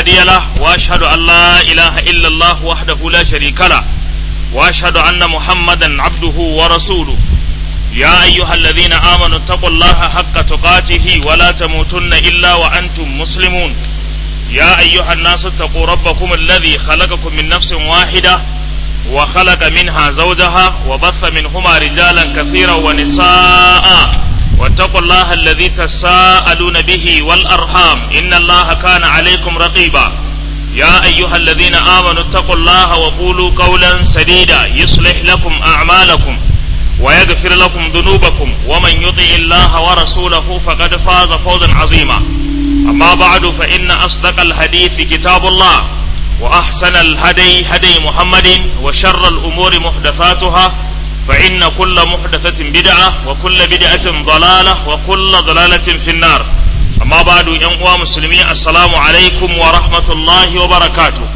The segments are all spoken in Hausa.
هادي له وأشهد أن لا إله إلا الله وحده لا شريك له وأشهد أن محمدا عبده ورسوله يا أيها الذين آمنوا اتقوا الله حق تقاته ولا تموتن إلا وأنتم مسلمون يا أيها الناس اتقوا ربكم الذي خلقكم من نفس واحدة وخلق منها زوجها وبث منهما رجالا كثيرا ونساء واتقوا الله الذي تساءلون به والأرحام إن الله كان عليكم رقيبا يا أيها الذين آمنوا اتقوا الله وقولوا قولا سديدا يصلح لكم أعمالكم ويغفر لكم ذنوبكم ومن يطع الله ورسوله فقد فاز فوزا عظيما أما بعد فإن أصدق الحديث كتاب الله وأحسن الهدي هدي محمد وشر الأمور محدثاتها فإن كل محدثة بدعة وكل بدعة ضلالة وكل ضلالة في النار أما بعد ينقوى مسلمين السلام عليكم ورحمة الله وبركاته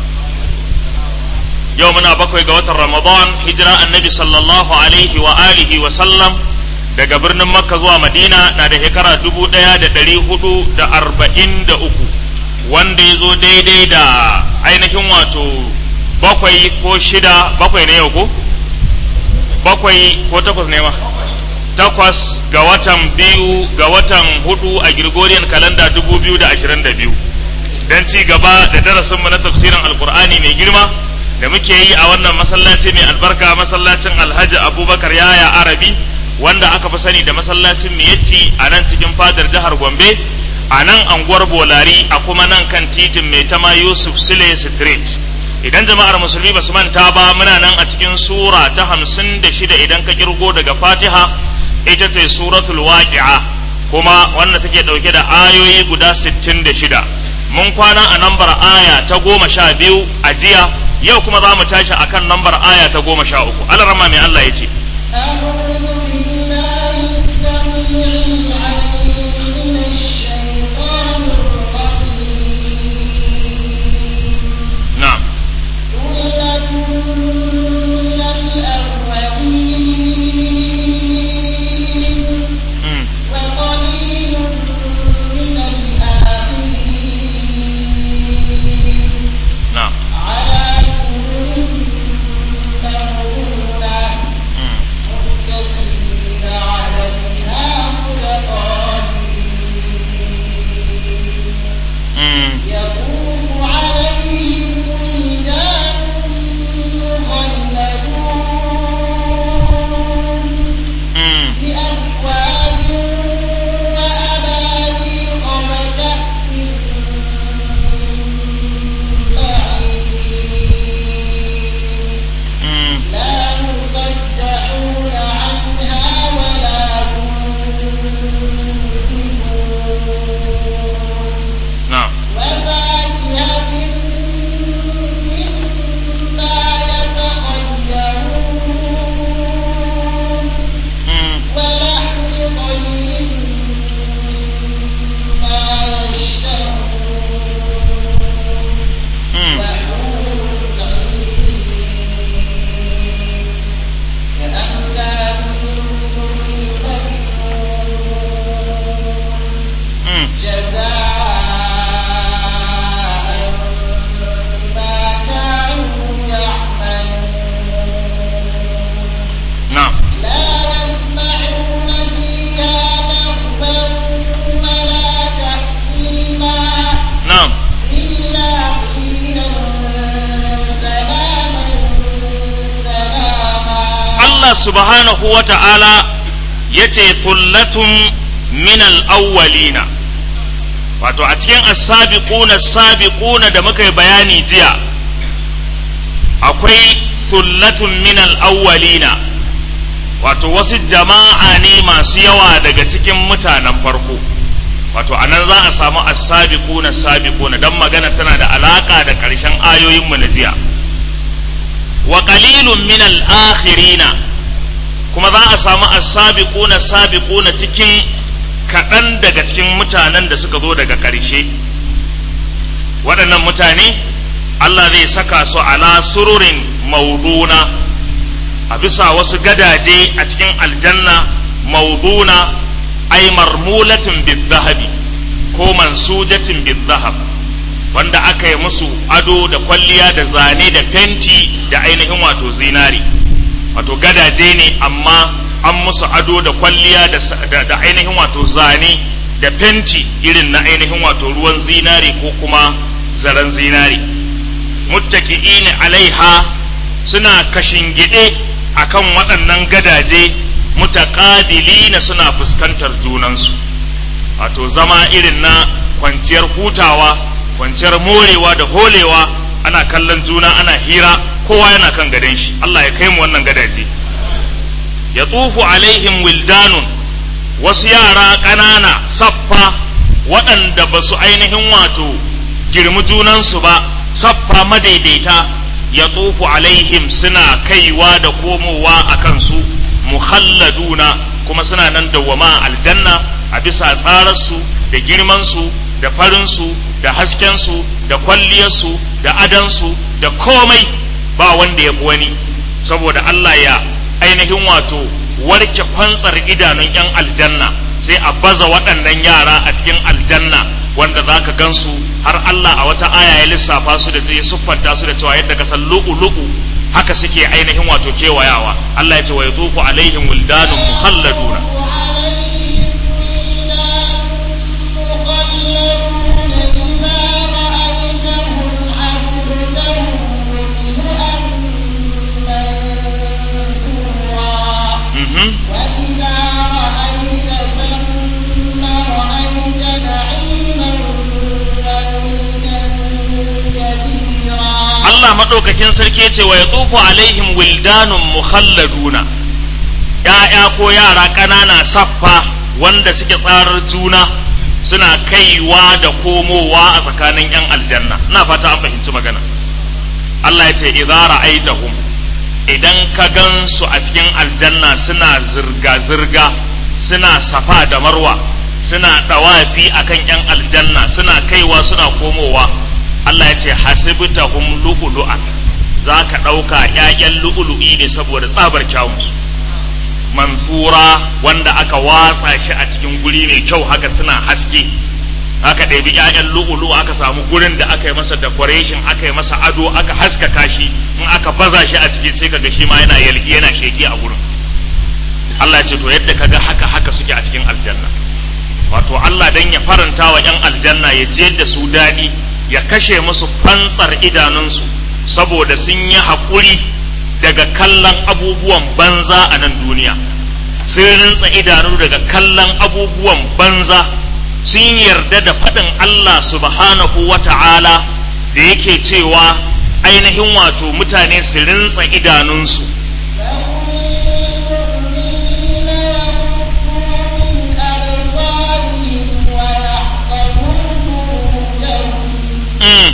يومنا بكوي قوة رمضان هجرة النبي صلى الله عليه وآله وسلم daga birnin makka zuwa madina na da shekara dubu ɗaya da ɗari hudu da arba'in da uku wanda ya zo daidai da ainihin wato bakwai ko shida bakwai ne yau ko bakwai ko takwas ne ma takwas ga watan biyu ga watan hudu a Gregorian kalanda dubu biyu da ashirin da biyu don ci gaba da darasinmu na tafsirin alkur'ani mai girma da muke yi a wannan masallaci mai albarka masallacin alhaji abubakar yaya arabi wanda aka fi sani da masallacin miyatti a nan cikin fadar jihar gombe a nan anguwar bolari a kuma nan kan titin mai tama yusuf sule street idan jama'ar musulmi ba su manta ba muna nan a cikin sura ta hamsin da shida idan ka kirgo daga fatiha ita ce suratul waqi'a kuma wanda take dauke da ayoyi guda sittin da shida mun kwana a nambar aya ta goma sha biyu a jiya yau kuma za mu tashi akan nambar aya ta goma sha uku alarama mai allah ya ce نعم مم. نعم مم. مم. يطوف عليهم ولدان مخلدون مم. بأكواب وأباريق وكأس من معين مم. لا يصدعون عنها ولا ينزفون نعم وفاكهة مما يتخيرون مم. ولحم طير مما يشتهون مم. وحور عين كأمثال اللؤلؤ المكنون مم. جزاء بما كانوا يعملون نعم لا يسمعون فيها لغوا ولا تأثيما نعم إلا قيلا سلاما سلاما Allah subhanahu wa ta'ala ya ce fullatun min al'awwalina wato a cikin as-sabiquna as-sabiquna da muka yi bayani jiya akwai fullatun min al'awwalina wato wasu jama'a ne masu yawa daga cikin mutanen farko wato a nan za a samu as-sabiquna as-sabiquna dan magana tana da alaka da ƙarshen ayoyinmu na jiya wa qalilun min al-akhirina kuma za a samu as-sabiquna as-sabiquna cikin kaɗan daga cikin mutanen da suka zo daga ƙarshe waɗannan mutane Allah zai saka su ala sururin mauduna a bisa wasu gadaje a cikin aljanna mauduna ay marmulatin bizahabi ko mansujatin bizahab wanda aka yi musu ado da kwalliya da zane da fenti da ainihin wato zinari wato gadaje ne amma an musu ado da kwalliya da, da, da ainihin wato zane da fenti irin na ainihin wato ruwan zinari ko kuma zaren zinari muttaki'ina alaiha suna kashingide akan waɗannan gadaje mutaqabilina suna fuskantar junansu wato zama irin na kwanciyar hutawa kwanciyar morewa da holewa ana kallon juna ana hira kowa yana kan gadon shi Allah ya kai mu wannan gadaje ya tufu alaihim wildanun wasu yara ƙanana saffa waɗanda ba su ainihin wato girmi junansu ba saffa madaidaita ya tufu alaihim suna kaiwa da komowa a kansu muhalladuna kuma suna nan dawwama aljanna a bisa tsararsu da girmansu da farinsu da haskensu da kwalliyarsu da adansu da komai ba wanda ya fi wani saboda Allah ya ainihin wato warke kwantsar idanun 'yan aljanna sai a baza waɗannan yara a cikin aljanna wanda za ka gansu har Allah a wata aya ya lissafa su da ya siffanta su da cewa yadda ka san lu'u-lu'u haka suke ainihin wato kewayawa Allah ya ce wa yatufu alaihim wildanun muhalladuna mhm وإذا رأيت ثم رأيت نعيما وملكا كبيرا Allah maɗaukakin sarki ya ce wa ya tsufu alaihim wildanun mukhalladuna ‘ya'ya ko yara ƙanana saffa wanda suke tsarar juna suna kaiwa da komowa a tsakanin ‘yan aljanna ina fata an fahimci magana Allah ya ce idza ra'aitahum idan ka gan su a cikin aljanna suna zirga-zirga suna safa da marwa suna ɗawafi akan ‘yan aljanna suna kaiwa suna komowa Allah ya ce hasibtahum lu'lu'an za ka ɗauka ‘ya'yan lu'lu'i ne saboda tsabar kyawunsu mansura wanda aka watsa shi a cikin guri mai kyau haka suna haske aka ɗabi ‘ya'yan lu'ulu aka samu gurin da aka yi masa decoration aka yi masa ado aka haskaka shi in aka baza shi a ciki sai kaga shi ma yana yalki yana sheki a gurin Allah ya ce to yadda kaga haka haka suke a cikin aljanna wato Allah dan ya faranta wa ‘yan aljanna ya je da su daɗi ya kashe musu fantsar idanunsu saboda sun yi haƙuri daga kallon abubuwan banza a nan duniya sun rintsa idanu daga kallon abubuwan banza sun yarda da faɗin Allah subhanahu wa ta'ala da yake cewa ainihin wato mutane su rintsa idanunsu mm.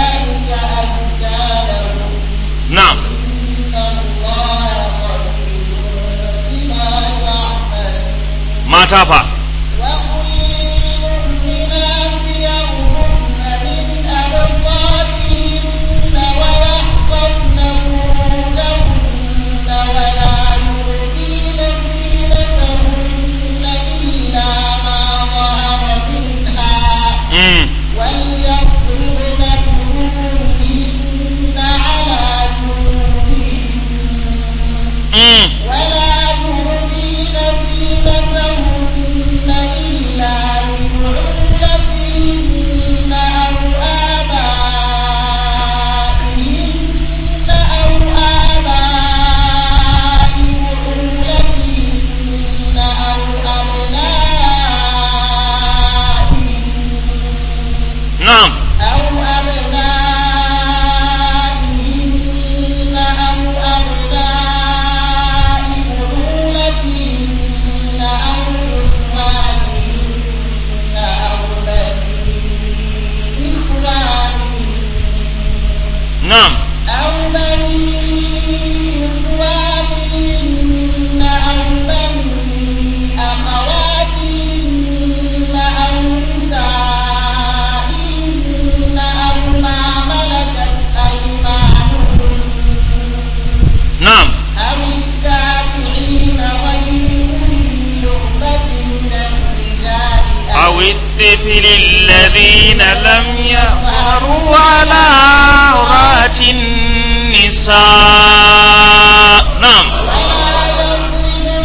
na'am mata fa mm. وليضربن بخمرهن على جنوبهن Mm. ولا يبدين زينتهن إلا لبعولتهن أو آبائهن أو آباء بعولتهن أو أبنائهن na'am أو أبنائهن أو أبناء بعولتهن أو إخوانهن أو بني إخوانهن na'am أو بني إخوانهن أو بني أخواتهن أو نسائهن أو ما ملكت أيمانهن na'am أو التابعين غير أولي الإربة من الرجال أو الطفل الذين لم يظهروا النساء نعم ولا يضربن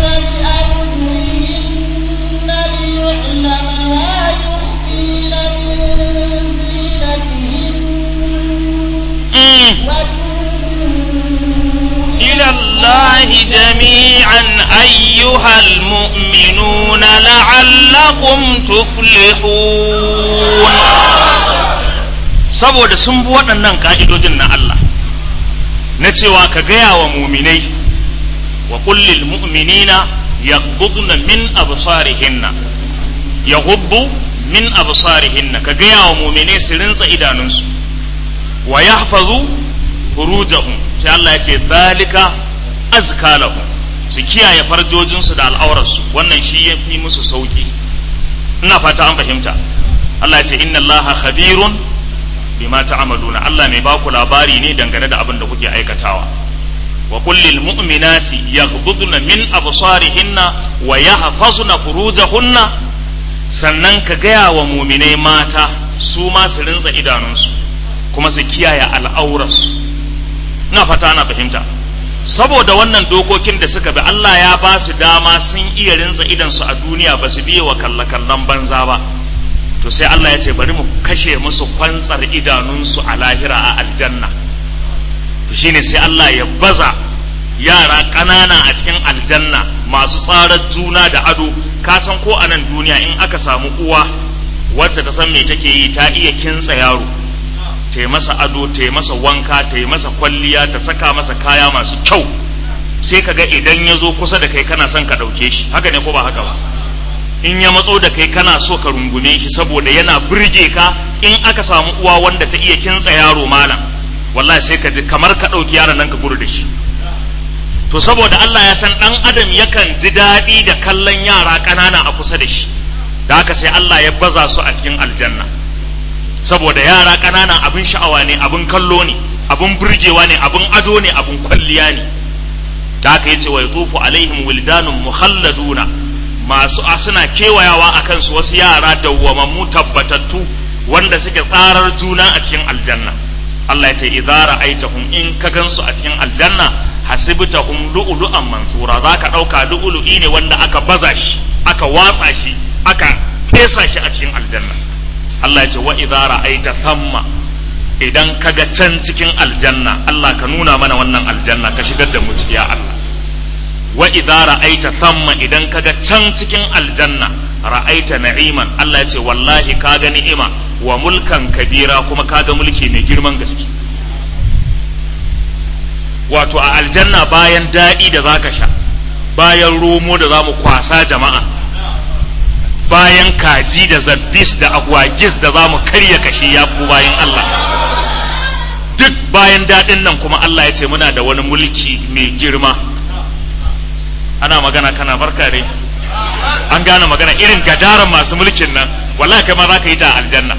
بأرجلهن ليعلم ما يخفين من زينتهن مم. وتوبوا إلى الله جميعا أيها المؤمنون لعلكم تفلحون saboda sun bi waɗannan ƙa'idojin na Allah na cewa ka gaya wa muminai wa kullil mu'minina yaghdudna min absarihinna yaghuddu min absarihinna ka gaya wa muminai su rinsa idanunsu wa yahfazu furujahum sai Allah ya ce zalika azka lahum su kiyaye farjojinsu da al'aurarsu wannan shi ya fi musu sauki ina fata an fahimta Allah ya ce inna Allaha khabirun bima ta'maluna Allah mai baku labari ne dangane da abin da kuke aikatawa wa kullil mu'minati yaghdudna min absarihinna wa yahfazna furujahunna sannan ka gaya wa muminai mata su ma su rinsa idanunsu kuma su kiyaye al'aurarsu ina fata ana fahimta saboda wannan dokokin da suka bi Allah ya ba su dama sun iya rinsa idansu a duniya ba su biye wa kalle-kallen banza ba to sai Allah ya ce bari mu kashe musu kwantsar idanunsu a lahira a aljanna to shine sai Allah ya baza yara ƙanana a cikin aljanna masu tsarar juna da ado ka san ko a nan duniya in aka samu uwa wacce ta san me take yi ta iya kintsa yaro ta yi masa ado ta yi masa wanka ta yi masa kwalliya ta saka masa kaya masu kyau sai ka ga idan ya zo kusa da kai kana son ka ɗauke shi haka ne ko ba haka ba in ya matso da kai kana so ka rungume shi saboda yana birge ka in aka samu uwa wanda ta iya kintsa yaro malam wallahi sai ka ji kamar ka ɗauki yaron nan ka gudu da shi to saboda Allah ya san ɗan adam yakan ji daɗi da kallon yara ƙanana a kusa da shi da haka sai Allah ya baza su a cikin aljanna saboda yara ƙanana abin sha'awa ne abin kallo ne abin burgewa ne abin ado ne abin kwalliya ne da haka yace wa yatufu alaihim wildanun mukhalladuna masu a suna kewayawa a kansu wasu yara dawwamammu tabbatattu wanda suke tsarar juna a cikin aljanna Allah ya ce idza ra'aitahum in ka gansu a cikin aljanna hasibtahum lu'lu'an mansura zaka dauka lu'lu'i ne wanda aka baza shi aka watsa shi aka fesa shi a cikin aljanna Allah ya ce wa idza ra'aita thamma idan kaga can cikin aljanna Allah ka nuna mana wannan aljanna ka shigar da mu ciki ya Allah wa idza ra'aita thamma idan kaga can cikin aljanna ra'aita na'iman Allah ya ce wallahi kaga ni'ima wa mulkan kabira kuma kaga mulki mai girman gaske wato a aljanna bayan daɗi da zaka sha bayan romo da zamu kwasa jama'a bayan kaji da zabbis da agwagis da zamu karya kashi ya ku bayan Allah duk bayan daɗin nan kuma Allah ya ce muna da wani mulki mai girma ana magana kana barka dai an gane magana irin gadaran masu mulkin nan wallahi kai ma za ka yi ta aljanna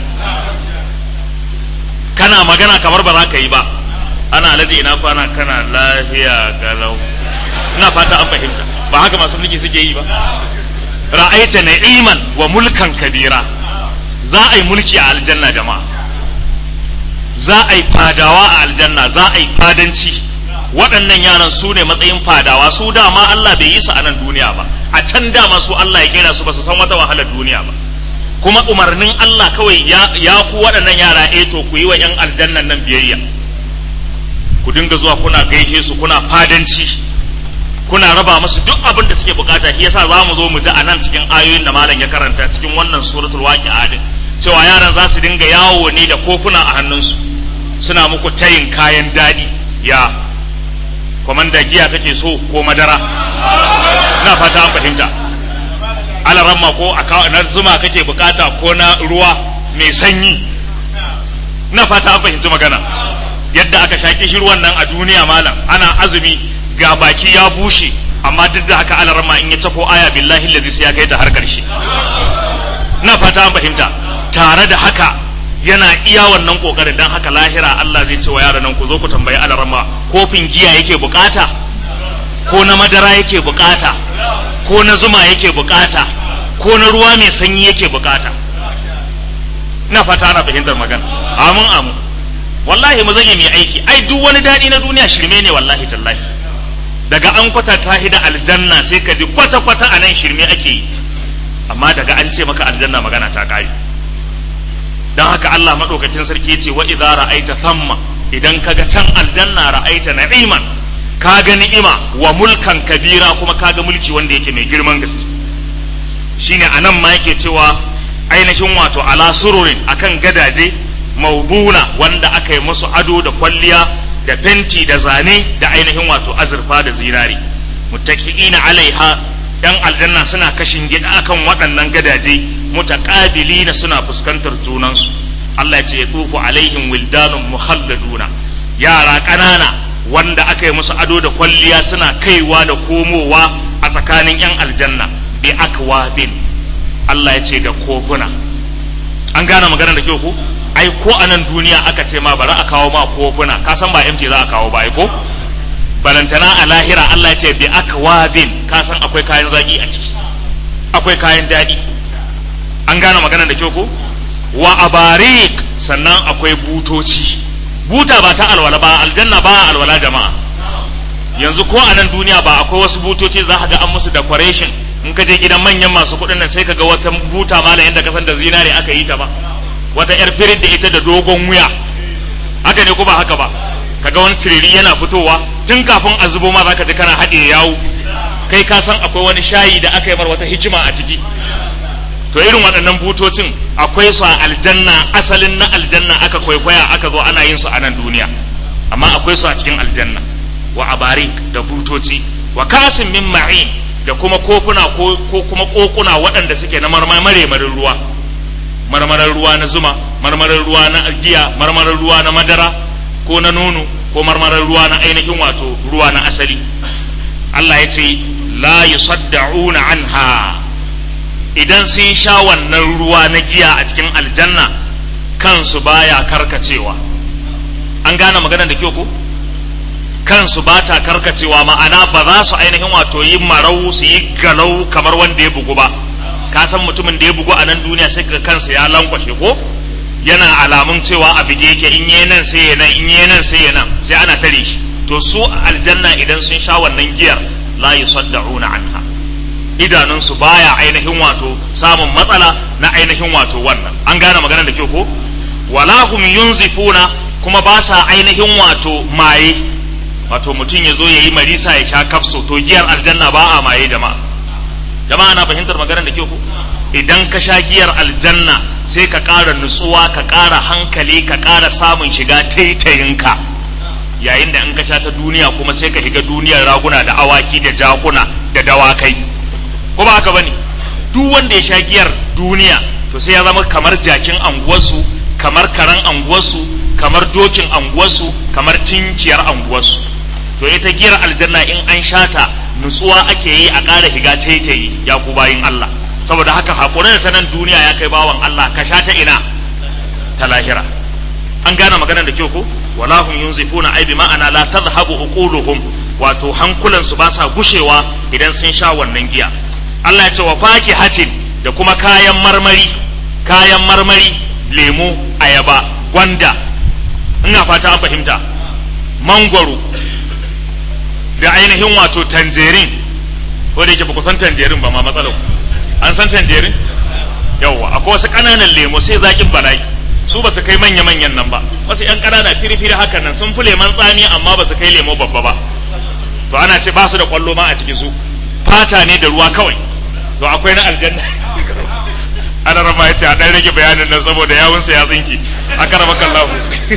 kana magana kamar ba za ka yi ba ana alade ina kwana kana lafiya galau ina fata an fahimta ba haka masu mulki suke yi ba ra'aita na'iman wa mulkan kabira za a yi mulki a aljanna jama'a za a yi fadawa a aljanna za a yi fadanci waɗannan yaran su ne matsayin fadawa su dama Allah bai yi su a nan duniya ba a can dama su Allah ya kera su ba su san wata wahalar duniya ba kuma umarnin Allah kawai ya, ya ku waɗannan yara eh to ku yi wa 'yan aljannan nan biyayya ku dinga zuwa kuna gaishe su kuna fadanci kuna raba musu duk abin da suke bukata shi yasa za mu zo mu ji a nan cikin ayoyin da malam ya karanta cikin wannan suratul waqi'a din cewa yaran za su dinga yawo ne da kofuna a hannunsu suna muku tayin kayan daɗi ya kwamanda giya kake so ko madara na fata an fahimta alaramma ko a na zuma kake bukata ko na ruwa mai sanyi na fata an fahimci magana yadda aka shaƙi shi ruwan nan a duniya malam ana azumi ga baki ya bushe amma duk da haka alaramma in ya cako aya billahi lazi sai ya kai ta har ƙarshe na fata an fahimta tare da haka yana iya wannan kokarin dan haka lahira Allah zai ce wa yaran nan ku zo ku tambayi alarama kofin giya yake bukata ko na madara yake bukata ko na zuma yake bukata ko na ruwa mai sanyi yake bukata ina fata ana fahimtar magana amin amin wallahi mu zage mai aiki ai duk wani daɗi na duniya shirme ne wallahi tallahi daga an kwatanta shi da aljanna sai ka ji kwata kwata a nan shirme ake yi amma daga an ce maka aljanna magana ta kare dan haka Allah madaukakin sarki yace wa idza ra'aita thamma idan kaga can aljanna ra'aita na'iman ka ga ni'ima wa mulkan kabira kuma ka ga mulki wanda yake mai girman gaske shine anan ma yake cewa ainihin wato ala sururin akan gadaje mauduna wanda aka yi musu ado da kwalliya da fenti da zane da ainihin wato azurfa da zinari muttaqiina alaiha yan aljanna suna kashin gida akan waɗannan gadaje mutaqabilina suna fuskantar junansu Allah ya ce tufu alaihim wildanun mukhalladuna yara ƙanana wanda aka yi musu ado da kwalliya suna kaiwa da komowa a tsakanin yan aljanna bi akwabin Allah ya ce da kofuna an gane magana da kyau ko ai ko a nan duniya aka ce ma bari a kawo ma kofuna ka san ba MT za a kawo ba ai ko balantana a lahira Allah ya ce bi akwabin ka san akwai kayan zaki a ciki akwai kayan daɗi an gane magana da kyau ko wa abarik sannan akwai butoci buta ba ta alwala ba aljanna ba alwala jama'a yanzu ko a nan duniya ba akwai wasu butoci za ka ga an musu decoration in ka je gidan manyan masu kuɗin nan sai ka ga wata buta mala yadda ka san da zinare aka yi ta ba wata yar firin da ita da dogon wuya haka ne ko ba haka ba kaga wani tiriri yana fitowa tun kafin a zubo ma zaka ji kana haɗe yawo kai ka san akwai wani shayi da aka yi mar wata hikima a ciki to irin waɗannan butocin akwai su a aljanna asalin na aljanna aka kwaikwaya aka zo ana yin su a nan duniya amma akwai su a cikin aljanna wa abarik da butoci wa kasin min ma'in da kuma kofuna ko kuma kokuna waɗanda suke na marmarin ruwa marmarar ruwa na zuma marmarar ruwa na giya marmarar ruwa na madara ko na nono ko marmarar ruwa na ainihin wato ruwa na asali Allah ya ce la yusaddauna anha idan sun sha wannan ruwa na giya a cikin aljanna kansu baya karkacewa an gane magana da kyau ko kansu ba ta karkacewa ma'ana ba za su ainihin wato yi marau su yi galau kamar wanda ya bugu ba ka san mutumin da ya bugu a nan duniya sai ga kansa ya lankwashe ko yana alamun cewa a bige yake in yi nan sai ya nan in yi nan sai ya nan sai ana tare shi to su aljanna idan sun sha wannan giyar la yusaddauna anha idanunsu baya ainihin wato samun matsala na ainihin wato wannan an gane magana da kyau ko wala hum yunzifuna kuma ba sa ainihin wato maye wato mutum ya zo ya yi marisa ya sha kafso to giyar aljanna ba a maye jama'a jama'a na fahimtar magana da kyau ko idan ka sha giyar aljanna sai ka ƙara nutsuwa ka ƙara hankali ka ƙara samun shiga taitayinka yayin da in ka sha ta duniya kuma sai ka shiga duniyar raguna da awaki da jakuna da dawakai ko ba haka bane duk wanda ya sha giyar duniya to sai ya zama kamar jakin anguwarsu kamar karan anguwarsu kamar dokin anguwarsu kamar cinkiyar anguwarsu to ita giyar aljanna in an shata nutsuwa ake yi a ƙara shiga taitayi ya ku bayin Allah saboda haka haƙuri da ta nan duniya ya kai bawan Allah ka sha ta ina ta lahira an gane maganar da kyau ko wala hum yunzifuna ai bi ma'ana la tadhhabu uquluhum wato hankulansu ba sa gushewa idan sun sha wannan giya Allah ya ce wa fakihatin da kuma kayan marmari kayan marmari lemo ayaba gwanda ina fata an fahimta mangwaro da ainihin wato tanjerin ko da yake ba ku san tanjerin ba ma matsalar an san tanjerin yawwa akwai wasu ƙananan lemo sai zaƙin bala'i su ba su kai manya-manyan nan ba wasu 'yan ƙanana firi-firi hakan nan sun fi leman tsami amma ba su kai lemo babba ba to ana ce ba su da ƙwallo ma a ciki su fata ne da ruwa kawai to akwai na aljanna ana rama ya ce a ɗan rage bayanin nan saboda yawunsa ya tsinki a karama kallahu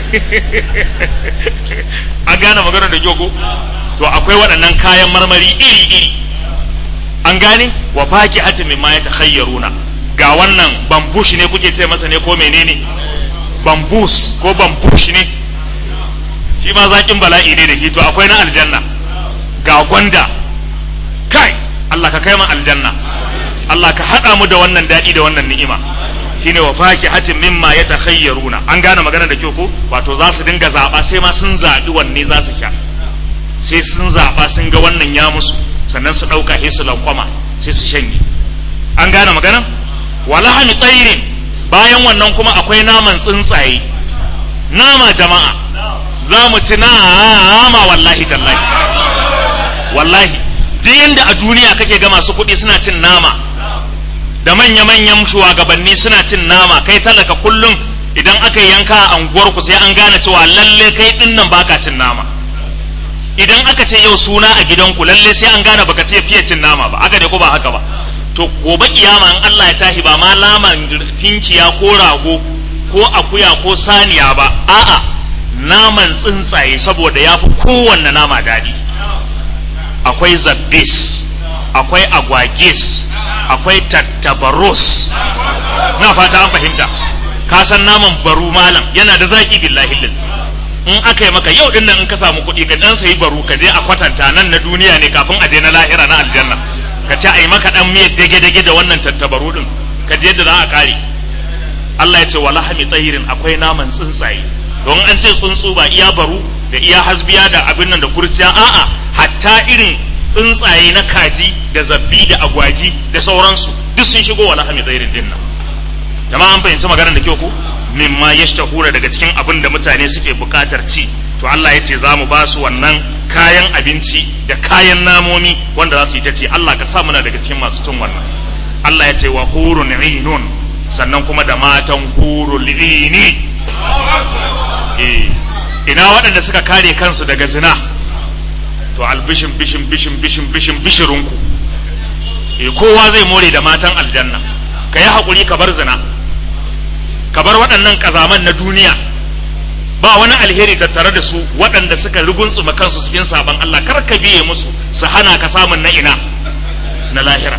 an gane magana da gyoko to akwai waɗannan kayan marmari iri-iri an gane wa faki hatin min ma ya takhayyaruna ga wannan bambush ne kuke ce masa ne ko menene bambus ko bambush ne shi ma zaƙin bala'i ne da shi to akwai na aljanna ga gwanda kai Allah ka kai mu aljanna Allah ka haɗa mu da wannan daɗi da wannan ni'ima shine wa fakihatin mimma yatakhayyaruna an gane magana da kyau ko wato za su dinga zaɓa sai ma sun zaɓi wanne za su sha sai sun zaɓa sun ga wannan ya musu sannan su ɗauka sai su lankwama sai su shanye an gane magana wa lahami tsairin bayan wannan kuma akwai naman tsuntsaye nama jama'a za mu ci nama wallahi tallahi wallahi duk yanda a duniya kake ga masu kuɗi suna cin nama da manya-manyan shugabanni suna cin nama kai talaka kullum idan aka yanka a anguwarku sai an gane cewa lalle kai din nan baka cin nama idan aka ce yau suna a gidanku lalle sai an gane baka ce fiye cin nama ba haka dai ko ba haka ba to gobe kiyama in Allah ya tashi ba ma laman tinkiya ko rago ko akuya ko saniya ba a'a naman tsuntsaye saboda ya fi kowanne nama daɗi akwai zabbis akwai agwagis akwai tattabaros na fata an fahimta ka san naman baru malam yana da zaki billahi liz in aka yi maka yau din nan in ka samu kuɗi ka dan sayi baru ka je a kwatanta nan na duniya ne kafin a je na lahira na aljanna ka ce a yi maka dan miyar dage-dage da wannan tattabaru din ka je yadda za a kare Allah ya ce wala hami tsayirin akwai naman tsuntsaye don an ce tsuntsu ba iya baru da iya hasbiya da abin nan da kurciya a'a hatta irin tsuntsaye na kaji da zabbi da agwagi da sauransu duk sun shigo wala hami tsayirin din nan jama'a an fahimci maganar da kyau ko mimma yashtahura daga cikin abin da mutane suke bukatar ci to Allah ya ce za mu ba su wannan kayan abinci da kayan namomi wanda za su yi ta ce Allah ka sa muna daga cikin masu cin wannan Allah ya ce wa hurun inun sannan kuma da matan hurul ini eh ina waɗanda suka kare kansu daga zina to albishin bishin bishin bishin bishin bishirinku eh kowa zai more da matan aljanna ka yi haƙuri ka bar zina ka bar waɗannan ƙazaman na duniya ba wani alheri tattare da su waɗanda suka ruguntsuma kansu cikin sabon Allah kar ka biye musu su hana ka samun na ina na lahira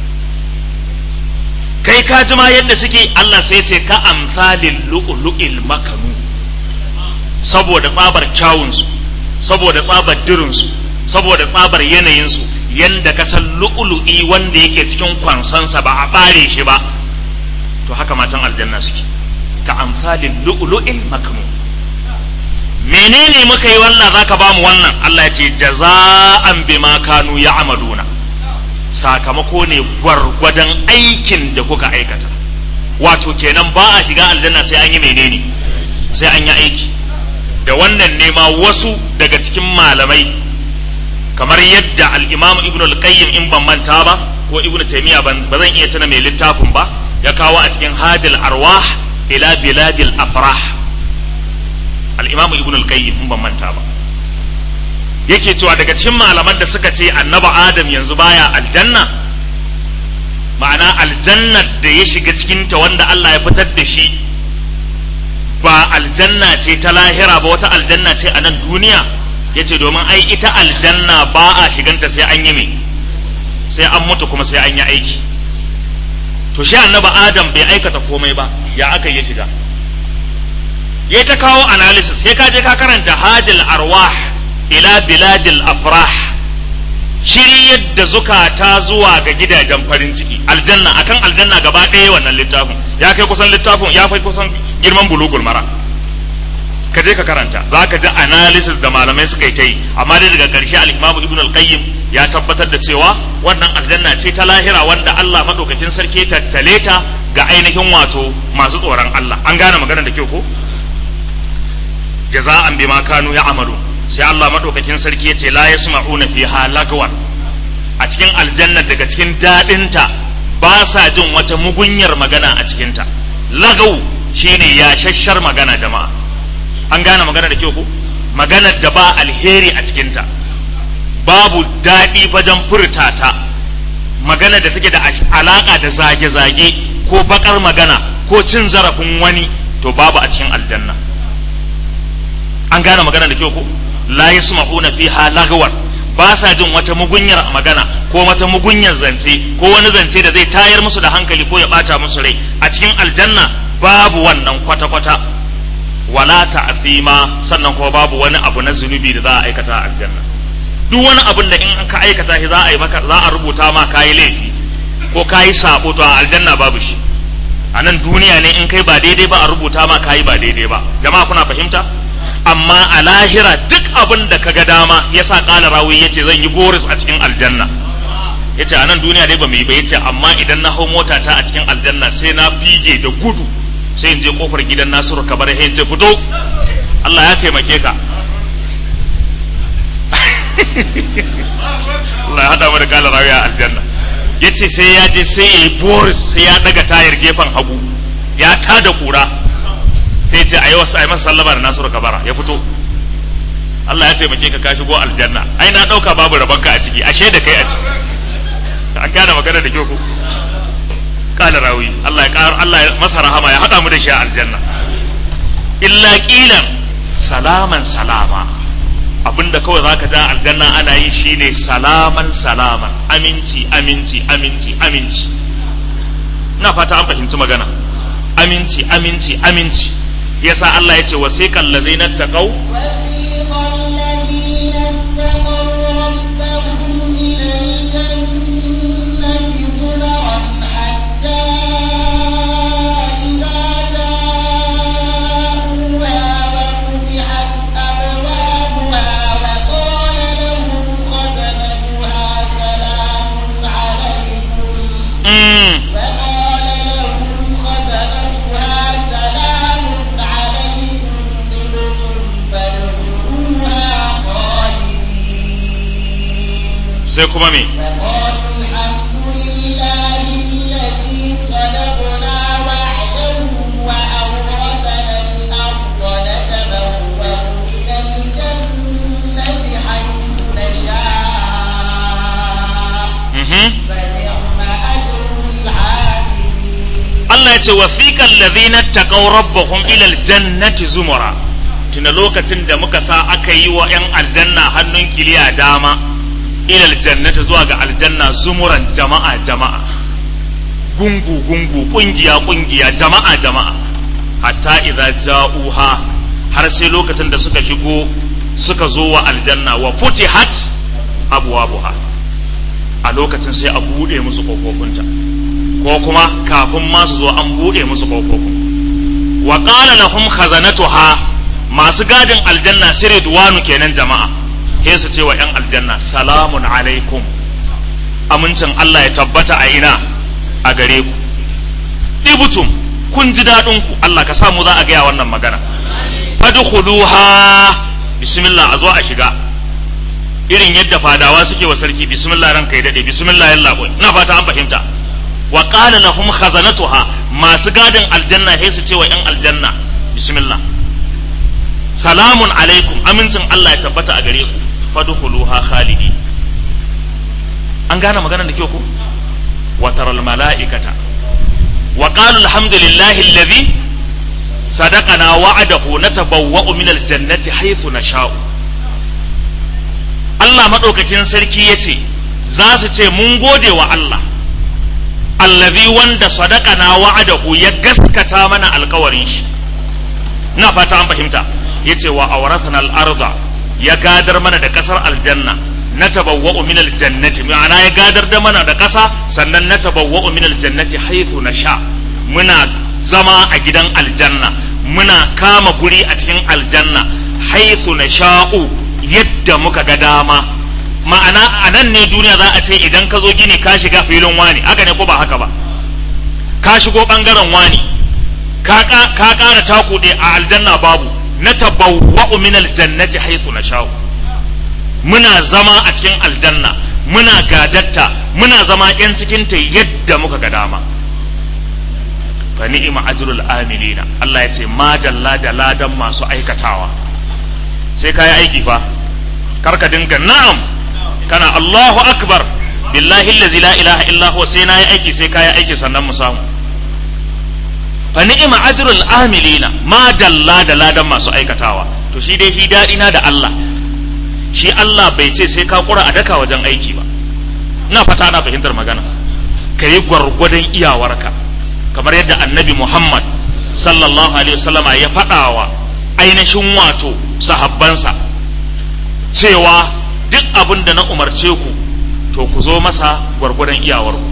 kai ka ji ma yadda suke Allah sai ce ka amsalin lu'lu'il makanu saboda tsabar kyawunsu saboda tsabar dirinsu saboda tsabar yanayinsu yanda ka san lu'lu'i wanda yake cikin kwansansa ba a bare shi ba to haka matan aljanna suke ka amsalin lu'lu'il makanu menene muka yi wannan zaka ba mu wannan Allah ya ce jaza'an bima kanu ya'maluna sakamako ne gwargwadon aikin da kuka aikata wato kenan ba a shiga aljanna sai an yi menene sai an yi aiki da wannan nema wasu daga cikin malamai kamar yadda al-imam ibn al-qayyim in ban manta ba ko ibn taymiya ban ba zan iya tuna mai littafin ba ya kawo a cikin hadil arwah ila biladil afrah al-imam ibn al-qayyim in ban manta ba yake cewa daga cikin malaman da suka ce annaba adam yanzu baya aljanna ma'ana aljannar da ya shiga cikinta wanda Allah ya fitar da shi ba aljanna ce ta lahira ba wata aljanna ce a nan duniya ya ce domin ai ita aljanna ba a shiganta sai an yi mai sai an mutu kuma sai an yi aiki to shi annaba adam bai aikata komai ba ya aka yi shiga ya ta kawo analysis sai ka je ka karanta hadil arwah ila biladil afrah shiri yadda zukata zuwa ga gidajen farin ciki aljanna akan aljanna gaba ɗaya wannan littafin ya kai kusan littafin ya kai kusan girman bulugul mara ka je ka karanta za ka ji analysis da malamai suka yi ta yi amma dai daga ƙarshe al-imamu ibn al-qayyim ya tabbatar da cewa wannan aljanna ce ta lahira wanda Allah madaukakin sarki ya tattale ta ga ainihin wato masu tsoron Allah an gane maganar da kyau ko jaza'an bima kanu ya'malu sai Allah madaukakin sarki ya ce la yasma'una fiha lagwan a cikin aljanna daga cikin dadinta ba sa jin wata mugunyar magana a cikinta lagau shine yashashshar magana jama'a an gane magana da kyau ko maganar da ba alheri a cikinta babu daɗi wajen furta ta magana da take da alaka da zage-zage ko bakar magana ko cin zarafin wani to babu a cikin aljanna an gane magana da kyau ko la yasma'una fiha lagwan ba sa jin wata mugunyar magana ko wata mugunyar zance ko wani zance da zai tayar musu da hankali ko ya bata musu rai a cikin aljanna babu wannan kwata-kwata wala ta'thima sannan kuma babu wani abu na zunubi da za a aikata a aljanna duk wani abun da in ka aikata shi za a yi maka za a rubuta ma kayi laifi ko kayi sabo to a aljanna babu shi a nan duniya ne in kai ba daidai ba a rubuta ma kayi ba daidai ba jama'a kuna fahimta amma a lahira duk abin da ka ga dama ya sa ƙala rawi ya ce zan yi boris a cikin aljanna ya ce a nan duniya dai ba mu yi ba ya ce amma idan na hau mota ta a cikin aljanna sai na fige da gudu sai in je kofar gidan nasiru kabar ya ce fito Allah ya taimake ka Allah ya hada mu da kala rawiya aljanna yace sai ya je sai ya yi boris sai ya daga tayar gefen hagu ya tada kura sai ya ce ayi wasu ayi masa sallama da Nasiru Kabara ya fito Allah ya taimake ka ka shigo aljanna ai na dauka babu rabanka a ciki ashe da kai a ciki an gane magana da kyau ko kala rawi Allah ya kar Allah ya masa rahama ya hada mu da shi a aljanna illa qilan salaman salama abinda kawai zaka ja aljanna ana yi shine salaman salaman aminci aminci aminci aminci ina fata an fahimci magana aminci aminci aminci yasa Allah ya ce wasiqal ladina taqaw وسيق الذين اتقوا ربهم إلى الجنة زمرا حتى إذا جاءوها وفتحت أبوابها وقال لهم خزنتها سلام عليكم mm, وقال لهم خزنتها سلام عليكم طبتم فادخلوها خالدين sai kuma me وقالوا الحمد لله الذي صدقنا وعده وأورثنا الأرض نتبوأ من الجنة حيث نشاء mhm فنعم أجر العاملين Allah ya ce wa fiqal ladhina taqaw rabbahum ila aljannati zumura tuna lokacin da muka sa aka yi wa yan aljanna hannun kiliya dama ila aljannati zuwa ga aljanna zumuran jama'a jama'a gungu gungu kungiya kungiya jama'a jama'a hatta idza ja'uha har sai lokacin da suka shigo suka zo wa aljanna wa futihat abwabuha a lokacin sai a bude musu kofofinta ko kuma kafin ma su zo an buɗe musu ƙofofin wa qala lahum khazanatuha masu gadin aljanna sai ridwanu kenan jama'a sai su ce wa yan aljanna salamun alaikum amincin Allah ya tabbata a ina a gare ku dibutum kun ji daɗin ku Allah ka samu za a gaya wannan magana fadkhuluha bismillah a zo a shiga irin yadda fadawa suke wa sarki bismillah ranka ya dade bismillah yalla boy ina fata an fahimta wa qala lahum khazanatuha masu gadin aljanna sai su ce wa yan aljanna bismillah salamun alaikum amincin Allah ya tabbata a gare ku fadkhuluha khalidi an gane maganar da kyau ko wa taral malaikata wa qalu alhamdulillahi alladhi sadaqana wa'adahu natabawwa'u min aljannati haythu nasha'u Allah madaukakin sarki yace za su ce mun gode wa Allah allazi wanda sadaqana wa'adahu ya gaskata mana alkawarin shi ina fata an fahimta yace wa awrathana al-arda ya gadar mana da kasar aljanna na tabawwa'u min aljannati ma'ana ya gadar da mana da kasa sannan na tabawwa'u min aljannati haythu nasha muna zama a gidan aljanna muna kama guri a cikin aljanna haythu nasha'u yadda muka ga dama ma'ana a nan ne duniya za a ce idan ka zo gini ka shiga filin wani haka ne ko ba haka ba ka shigo bangaren wani ka ƙara takuɗe a aljanna babu na tabawwa'u min aljannati haythu nasha'u muna zama a cikin aljanna muna gadatta muna zama yan cikin ta yadda muka ga dama fa ni'ma ajrul amilina Allah ya ce madalla da ladan masu aikatawa sai ka yi aiki fa kar ka dinga na'am kana Allahu akbar billahi allazi la ilaha illa huwa sai na yi aiki sai ka yi aiki sannan mu samu fa ni'ma ajrul amilina ma dalla da ladan masu aikatawa to shi dai shi dadi na da Allah shi Allah bai ce sai ka kura a daka wajen aiki ba ina fata ana fahimtar magana ka yi gwargwadon iyawarka kamar yadda annabi Muhammad sallallahu alaihi wasallama ya faɗawa ainihin wato sahabbansa cewa duk abin da na umarce ku to ku zo masa gwargwadon iyawarku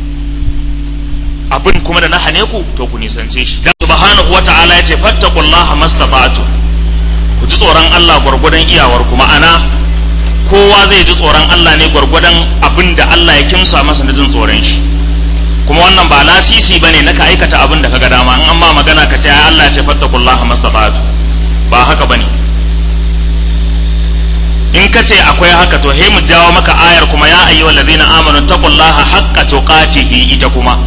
abin kuma da na hane ku to ku nisance shi dan subhanahu wata'ala ya ce fattaqullaha mastata'tu ku ji tsoron Allah gwargwadon iyawarku ma'ana kowa zai ji tsoron Allah ne gwargwadon abin da Allah ya kimsa masa na jin tsoron shi kuma wannan ba lasisi bane na ka aikata abin da kaga dama in an ma magana ka ce ai Allah ya ce fattaqullaha mastata'tu ba haka bane in ka ce akwai haka to he mu jawo maka ayar kuma ya ayyuhal ladina amanu taqullaha haqqa tuqatihi ita kuma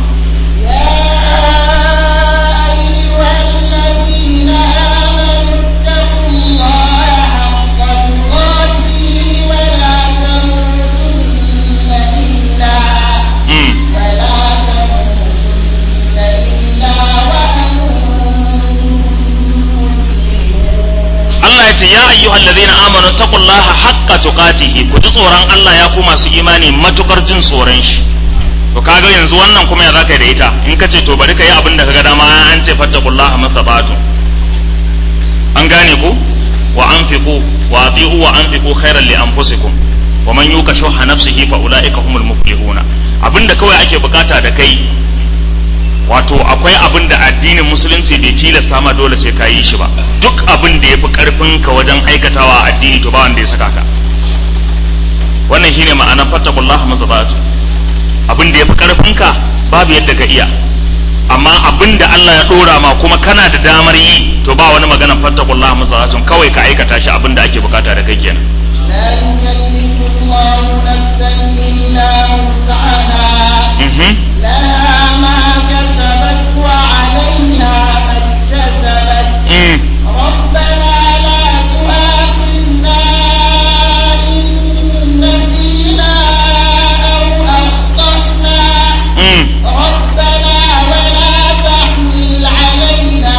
يا أيها الذين آمنوا اتقوا الله حق تقاته ولا تموتن إلا mm. ولا تموتن إلا وأنتم مسلمون Allah ya ce ya ayyuhal ladina amanu taqullaha haqqa tuqatihi ku ji tsoron Allah ya ku masu imani matukar jin tsoron shi to kaga yanzu wannan kuma ya zaka yi da ita in ka ce to bari ka yi abin da kaga dama an ce fattaqullaha mastata'tum an gane ku wa anfiqu wa ati'u wa anfiqu khairan li anfusikum wa man yuka shuha nafsihi fa ulaika humul muflihuna abinda kawai ake bukata da kai wato akwai abin da addinin musulunci bai tilasta ma dole sai ka yi shi ba duk abin da ya fi karfin ka wajen aikatawa a addini to ba wanda ya saka ka wannan shine ma'anar fattakullaha mazabatu abin da ya fi karfin ka babu yadda ka iya amma abin da Allah ya dora ma kuma kana da damar yi to ba wani maganar fattakullaha mazabatu kawai ka aikata shi abin da ake bukata da kai kenan لا يكلف الله نفسا إلا وسعها mhm لها ما كسبت وعليها ما اكتسبت mm ربنا لا تؤاخذنا إن نسينا أو أخطأنا mm ربنا ولا تحمل علينا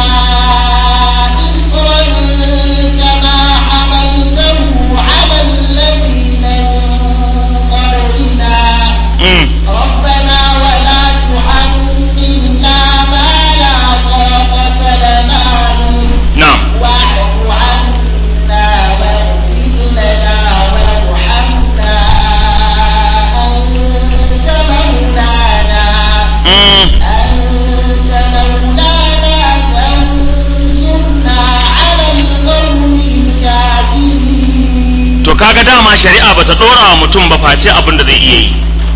إصرا كما حملته على الذين من قبلنا mm ربنا ولا تحملنا ما لا طاقة لنا به na'am واعف عنا واغفر لنا وارحمنا أنت مولانا mm أنت مولانا فانصرنا على القوم الكافرين to kaga dama shari'a bata dora wa mutum ba face abin da zai iya yi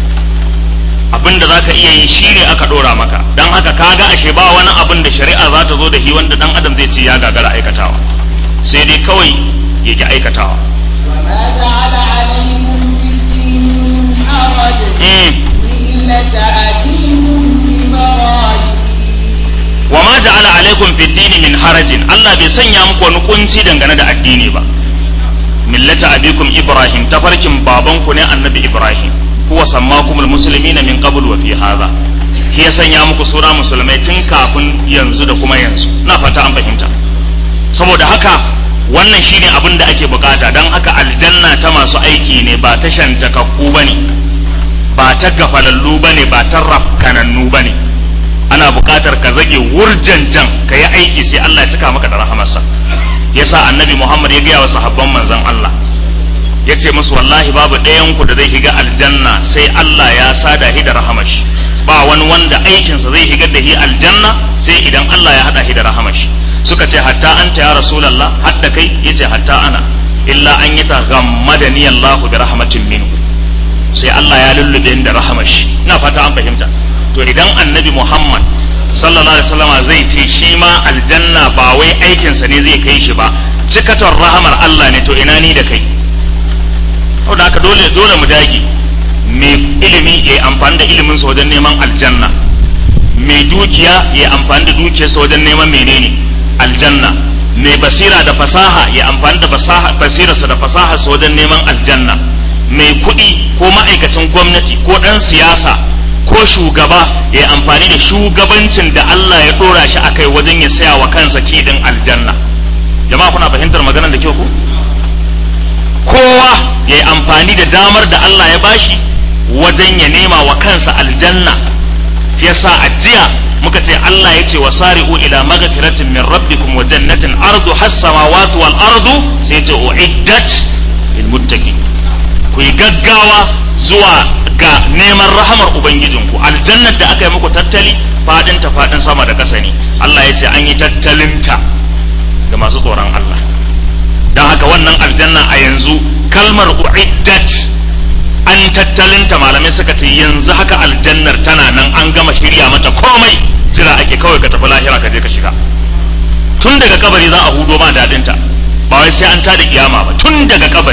abin da zaka iya yi shine aka dora maka dan haka kaga ashe ba wani abin da shari'a za ta zo da shi wanda dan adam zai ce ya gagara aikatawa sai dai kawai ya ki aikatawa وما جعل عليكم في الدين من حرج mm. ملة أبيكم إبراهيم wa ma ja'ala alaikum fid dini min harajin Allah bai sanya muku wani kunci dangane da addini ba millata abikum ibrahim tafarkin babanku ne annabi ibrahim huwa sammakumul muslimina min qabl wa fi hadha shi ya sanya muku sura musulmai tun kafin yanzu da kuma yanzu na fata an fahimta saboda haka wannan shine abin da ake bukata don haka aljanna ta masu aiki ne ba ta shantakakku bane ba ta gafalallu bane ba ta rafkanannu bane ana buƙatar ka zage wurjanjan ka yi aiki sai Allah ya cika maka da rahamarsa yasa annabi Muhammad ya gaya wa sahabban manzon Allah ya ce musu wallahi babu ɗayan ku da zai higa aljanna sai Allah ya sada hi da rahamashi ba wani wanda aikinsa zai higar da hi aljanna sai idan Allah ya hada hi da rahamashi suka ce hatta anta ya rasulullah hadda kai yace hatta ana illa an yata ghammadani Allah bi rahmatin minhu sai Allah ya lullube ni da rahamashi ina fata an fahimta to idan annabi Muhammad sallallahu alaihi wasallama zai ce shi ma aljanna ba wai aikinsa ne zai kai shi ba cikaton rahamar Allah ne to ina ni da kai saboda haka dole dole mu dage mai ilimi ya yi amfani da ilimin sa wajen neman aljanna mai dukiya ya yi amfani da dukiyarsa wajen neman menene aljanna mai basira da fasaha ya amfani da fasaha basirarsa da fasaharsa wajen neman aljanna mai kuɗi ko ma'aikacin gwamnati ko ɗan siyasa ko shugaba ya yi amfani da shugabancin da Allah ya ɗora shi a kai wajen ya saya wa kansa kidin aljanna jama'a kuna fahimtar maganar da kyau ko kowa ya yi amfani da damar da Allah ya bashi wajen ya nema wa kansa aljanna yasa a jiya muka ce Allah ya ce wa sari'u ila magfiratin min rabbikum wa jannatin ardu has samawati wal ardu sai ya ce uiddat lil muttaqin ku yi gaggawa zuwa ga neman rahamar ubangijinku aljannar da aka yi muku tattali fadin ta fadin sama da ƙasa ne Allah ya ce an yi tattalinta ga masu tsoron Allah don haka wannan aljanna a yanzu kalmar uiddat an tattalinta malamai suka ce yanzu haka aljannar tana nan an gama shirya mata komai jira ake kawai ka tafi lahira ka je ka shiga tun daga kabari za a hudo ma dadinta ba wai sai an tada kiyama ba tun daga kabari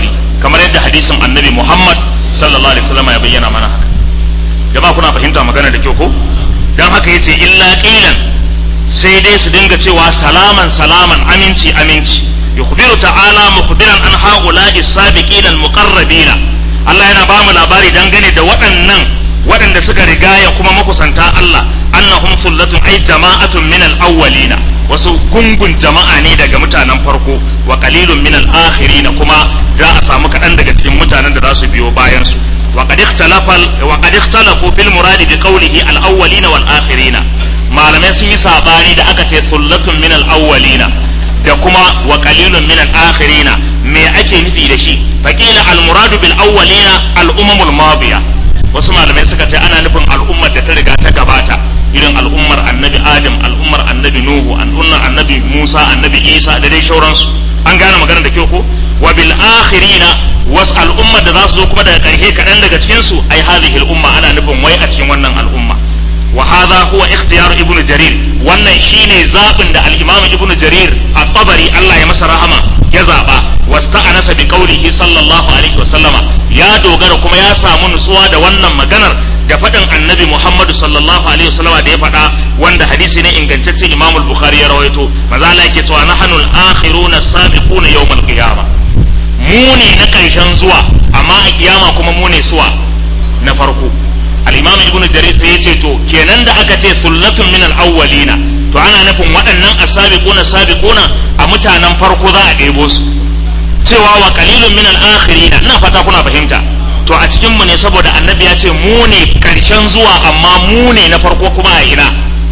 kamar yadda hadisin annabi Muhammad sallallahu alaihi wasallam ya bayyana mana haka jama'a kuna fahimta magana da kyau ko dan haka yace illa qilan sai dai su dinga cewa salaman salaman aminci aminci yukhbiru ta'ala mukhbiran an haula'i sabiqina al-muqarrabina Allah yana ba mu labari dangane da waɗannan waɗanda suka rigaya kuma makusanta Allah annahum sullatun ay jama'atun min al-awwalina wasu gungun jama'a ne daga mutanen farko wa qalilun min al-akhirina kuma za a samu kaɗan daga cikin mutanen da za su biyo bayan su wa qad ikhtalafa wa qad ikhtalafu fil muradi bi qawlihi al-awwalina wal akhirina malamai sun yi sabani da aka ce sullatun min al-awwalina da kuma wa qalilun min al-akhirina me ake nufi da shi faqila al-muradu bil awwalina al-umamul madiya wasu malamai suka ce ana nufin al'ummar da ta riga ta gabata irin al'ummar annabi adam al'ummar annabi nuhu al'ummar annabi musa annabi isa da dai shauransu an gane magana da kyau ko wa bil akhirina wasu al'ummar da za su zo kuma daga ƙarshe kaɗan daga cikin su ai hadhihi al'umma ana nufin wai a cikin wannan al'umma wa hadha huwa ikhtiyar ibn jarir wannan shine zabin da al-imam ibn jarir at-tabari Allah ya masa rahama ya zaba wasta'anasa bi qawlihi sallallahu alaihi wa sallama ya dogara kuma ya samu nutsuwa da wannan maganar da faɗin annabi Muhammadu sallallahu alaihi wasallama da ya faɗa wanda hadisi ne ingantacce Imam al-Bukhari ya rawaito maza Allah yake cewa nahnu al-akhiruna sabiquna yawm al-qiyamah mu ne na ƙarshen zuwa amma a kiyama kuma mu ne suwa na farko al-Imam Ibn Jarir sai yace to kenan da aka ce sullatun min al-awwalina to ana nufin waɗannan as-sabiquna sabiquna a mutanen farko za a ɗebo su cewa wa qalilun min al-akhirina ina fata kuna fahimta to a cikin mu ne saboda annabi ya ce mu ne karshen zuwa amma mu ne na farko kuma a ina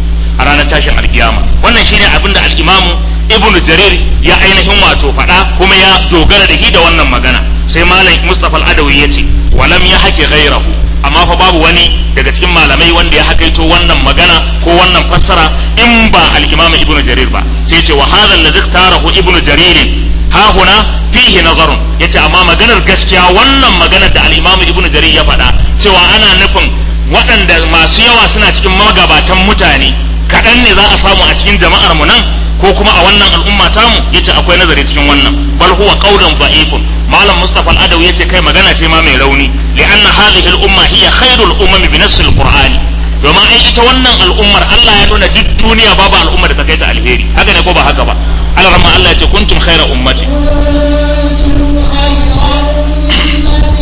a ranar tashin alkiyama wannan shine abin da al-imamu ibnu jarir ya ainihin wato faɗa kuma ya dogara da shi da wannan magana sai malam mustafa al-adawi ya ce walam ya hake ghairahu amma fa babu wani daga cikin malamai wanda ya hakaito wannan magana ko wannan fassara in ba al-imamu ibnu jarir ba sai ya ce wa hadha alladhi ikhtarahu ibnu jarir ha huna fihi nazarun yace amma maganar gaskiya wannan maganar da al-Imam Ibn Jarir ya faɗa cewa ana nufin waɗanda masu yawa suna cikin magabatan mutane kaɗan ne za a samu a cikin jama'ar mu nan ko kuma a wannan al'umma tamu yace akwai nazari cikin wannan bal huwa qawlun da'ifun malam Mustafa al-Adawi yace kai magana ce ma mai rauni li'anna hadhihi al-umma hiya khairul umami bi nass al-Qur'ani domin ai ita wannan al'ummar Allah ya nuna duk duniya babu al'ummar da ta kai ta alheri haka ne ko ba haka ba Allah rahma Allah ya ce kuntum khaira ummati كنتم خير أمة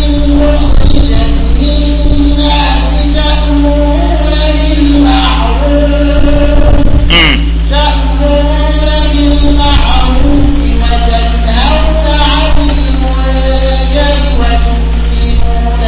أخرجت للناس تأمرون بالمعروف mm. تأمرون بالمعروف وتنهون عن المنكر وتؤمنون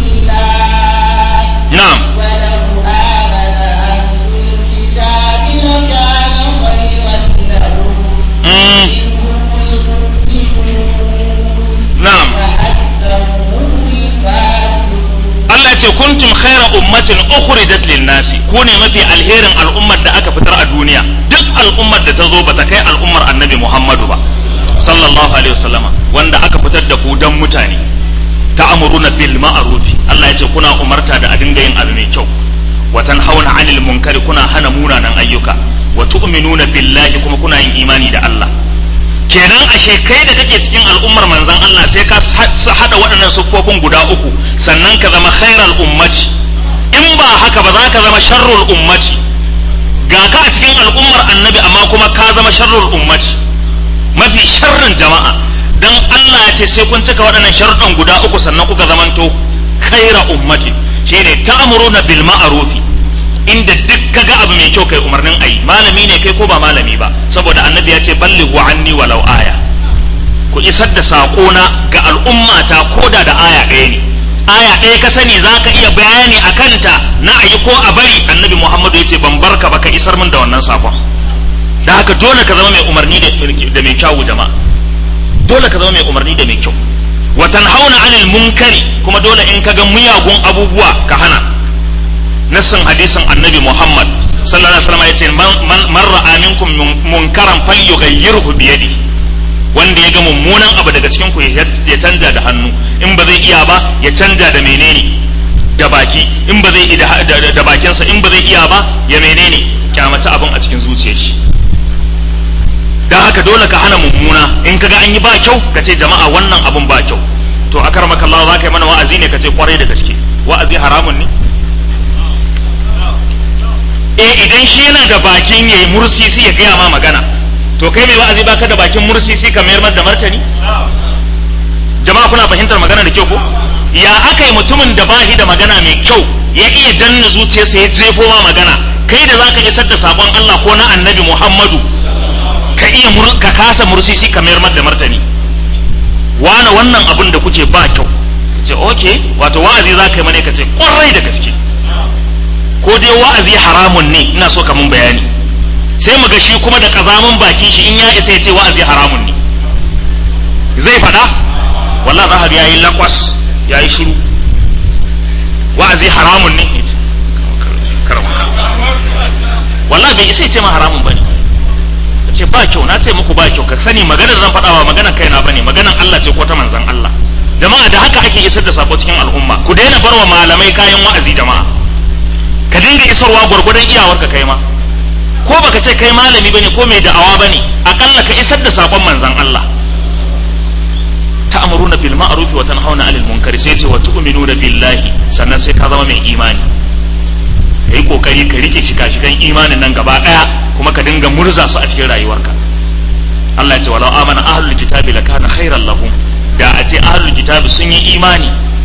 بالله na'am ولو آمن أهل الكتاب لكان خيرا لهم mm. منهم المؤمنون na'am وأكثرهم الفاسقون Allah ce kuntum khaira ummatin ukhrijat lin nasi ku ne mafi alherin al'ummar da aka fitar a duniya duk al'ummar da ta zo bata kai al'ummar annabi Muhammadu ba sallallahu alaihi wasallama wanda aka fitar da ku dan mutane ta'muruna bil ma'ruf Allah ya ce kuna umarta da a dinga yin abu mai kyau wa tanhauna 'anil munkari kuna hana munanan ayyuka wa tu'minuna billahi kuma kuna yin imani da Allah kenan ashe kai da kake cikin al'ummar manzan Allah sai ka sa- hada waɗannan siffofin guda uku sannan ka zama khairal ummati in ba haka ba za ka zama sharrul ummati ga ka a cikin al'ummar annabi amma kuma ka zama sharrul ummati mafi sharrin jama'a dan Allah ya ce sai kun cika waɗannan sharuɗan guda uku sannan kuka zamanto khaira ummati shine ta'muruna bil ma'rufi inda duk kaga abu mai kyau kai umarnin ayi malami ne kai ko ba malami ba saboda annabi ya ce ballighu anni walau aya ku isar da saƙona ga al'ummata ko da da aya ɗaya ne aya ɗaya ka sani za ka iya bayani a kanta na ayi ko a bari annabi muhammadu ya ce ban barka ba ka isar min da wannan saƙon da haka dole ka zama mai umarni da da mai kyawu jama'a dole ka zama mai umarni da mai kyau wa tanhauna anil munkari kuma dole in ka ga miyagun abubuwa ka hana nassin hadisin annabi Muhammad sallallahu alaihi wasallam yace man man man ra'a minkum mun- munkaran falyughayyirhu bi yadi wanda ya ga mummunan abu daga cikin ku ya ya canja da hannu in ba zai iya ba ya canja da menene da baki in ba zai da, da, da, da bakinsa in ba zai iya ba ya menene kyamaci abin a cikin zuciyar shi dan haka dole ka hana mummuna in kaga an yi ba kyau ka ce jama'a wannan abun ba kyau to akar makallawa za ka yi mana wa'azi ne ka ce kwarai da gaske wa'azi haramun ne eh idan shi yana da bakin yayi mursisi ya gaya ma magana to kai mai wa'azi baka da bakin mursisi ka mayar da martani jama'a kuna fahimtar magana da kyau ko ya aka yi mutumin da bahi da magana mai kyau ya iya danna zuciyarsa ya jefo ma magana kai da zaka isar da sakon Allah ko na annabi Muhammadu ka iya ka kasa mursisi ka mayar da martani wane wannan abin da kuke ba kyau ka ce okay wato wa'azi za ka yi mane ka ce kwarai da gaske ko dai wa'azi haramun ne ina so ka mun bayani sai mu ga shi kuma da kazamin bakin shi in ya isa ya ce wa'azi haramun ne zai faɗa wallah za ya yi lakwas ya yi shiru wa'azi haramun ne wallah bai isa ya ce ma haramun ba ne ka ce ba kyau na ce muku ba kyau ka sani maganar zan faɗa ba maganar kaina ba ne maganar Allah ce ko ta manzan Allah jama'a da haka ake isar da sako cikin al'umma ku daina barwa malamai kayan wa'azi jama'a ka dinga isarwa gwargwadon iyawarka kai ma ko baka ce kai malami bane ko mai da'awa bane akalla ka isar da sakon manzan Allah ta'muruna bil ma'ruf wa tanhauna 'anil munkari sai ce wa tu'minuna billahi sannan sai ka zama mai imani kai kokari ka rike shika-shikan imanin nan gaba daya kuma ka dinga murza su a cikin rayuwarka Allah ya ce walau amana ahlul kitabi lakana khairan lahum da a ce ahlul kitabi sun yi imani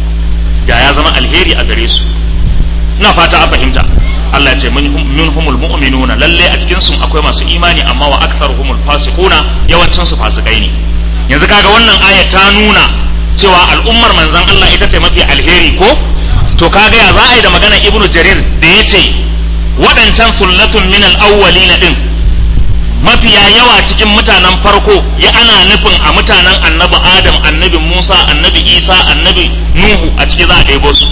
da ya zama alheri a gare su ina fata an fahimta Allah ya ce minhumul mu'minuna lalle a cikin su akwai masu imani amma wa aktharuhumul fasiquna yawancin su fasikai ne yanzu kaga wannan aya ta nuna cewa al'ummar manzon Allah ita ce mafi alheri ko to kaga ya za a yi da maganar ibnu jarir da ya ce waɗancan sullatun min al-awwalina din mafiya yawa cikin mutanen farko ya ana nufin a mutanen annabi adam annabi musa annabi isa annabi nuhu a ciki za a ɗebo su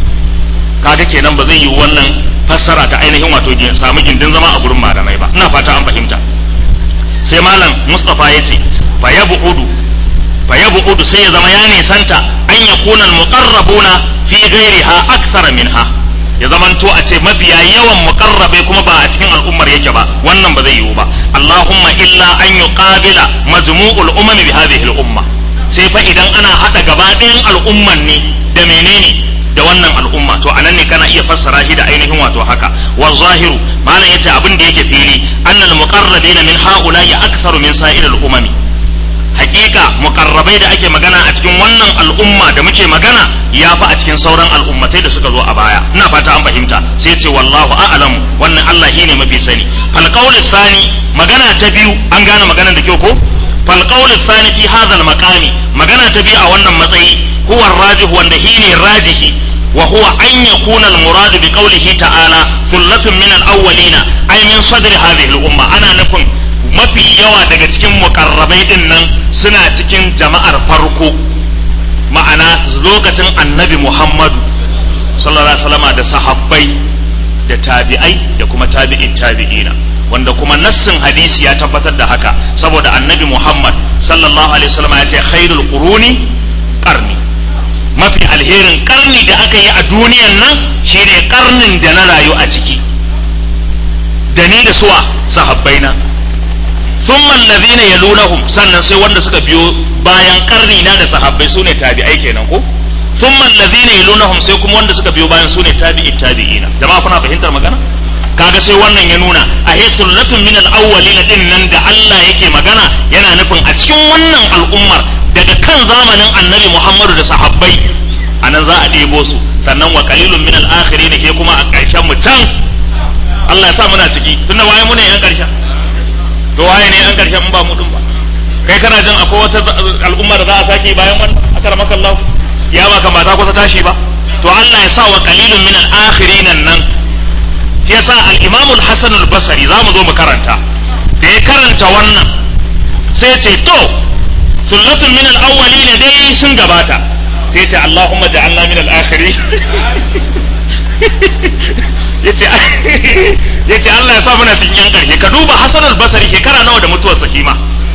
kaga kenan ba zai yi wannan fassara ta ainihin wato samu gindin zama a gurin malamai ba ina fata an fahimta sai malam mustafa ya ce fa yabudu fa yabudu sai ya zama ya nisanta an yakuna al-muqarrabuna fi ghairiha akthara minha ya zamanto a ce mabiya yawan muqarrabai kuma ba a cikin al'ummar yake ba wannan ba zai yiwu ba Allahumma illa an yuqabila majmu'ul umami bi hadhihi al-umma sai fa idan ana hada gaba ɗayan al'umman ne da menene da wannan al'umma to anan ne kana iya fassara shi da ainihin wato haka wa zahiru malam yace abin da yake fili annal muqarrabina min haula'i aktharu min sa'iril umami hakika mukarrabai da ake magana a cikin wannan al'umma da muke magana ya fi a cikin sauran al'ummatai da suka zo a baya ina fata an fahimta sai ce wallahu a'lam wannan Allah ne mafi sani fal qawlu thani magana ta biyu an gane maganar da kyau ko fal qawlu thani fi hadha al maqami magana ta biyu a wannan matsayi huwa rajih wanda shine rajihi wa huwa an yakuna al murad bi qawlihi ta'ala thullatun min al awwalina ay min sadri hadhihi al umma ana nufin mafi yawa daga cikin mukarrabai din nan suna cikin jama'ar farko ma'ana lokacin annabi muhammadu sallallahu alaihi wasallama da sahabbai da tabi'ai da kuma tabi'in tabi'ina wanda kuma nassin hadisi ya tabbatar da haka saboda annabi muhammad sallallahu alaihi wasallama ya ce khairul quruni qarni mafi alherin karni da aka yi a duniyan nan shine karnin da na rayu a ciki da ni da suwa sahabbaina thumma alladhina yalunahum sannan sai wanda suka biyo bayan karni na da sahabbai sune tabi'ai kenan ko thumma alladhina yalunahum sai kuma wanda suka biyo bayan sune tabi'i tabi'ina jama'a kuna fahimtar magana kaga sai wannan ya nuna a sullatun min al-awwalin din nan da Allah yake magana yana nufin a cikin wannan al'ummar daga kan zamanin annabi Muhammadu da sahabbai anan za a ɗebo su sannan wa qalilun min al-akhirin ke kuma a ƙarshen mu can Allah ya sa muna ciki tunda waye mu ne yan ƙarshen to waye ne yan ƙarshen in ba mu din ba kai kana jin akwai wata al'umma da za a sake bayan wannan akramaka Allah ya ba ka ta kusa tashi ba to Allah ya sa wa qalilun min al-akhirin nan yasa al-Imam al-Hasan al-Basri za mu zo mu karanta da ya karanta wannan sai ce to sullatun min al-awwalin dai sun gabata sai ce Allahumma ja'alna min al-akhirin yace yace Allah ya sa muna cikin yan karshe ka duba Hasan al-Basri shekara nawa da mutuwar sahima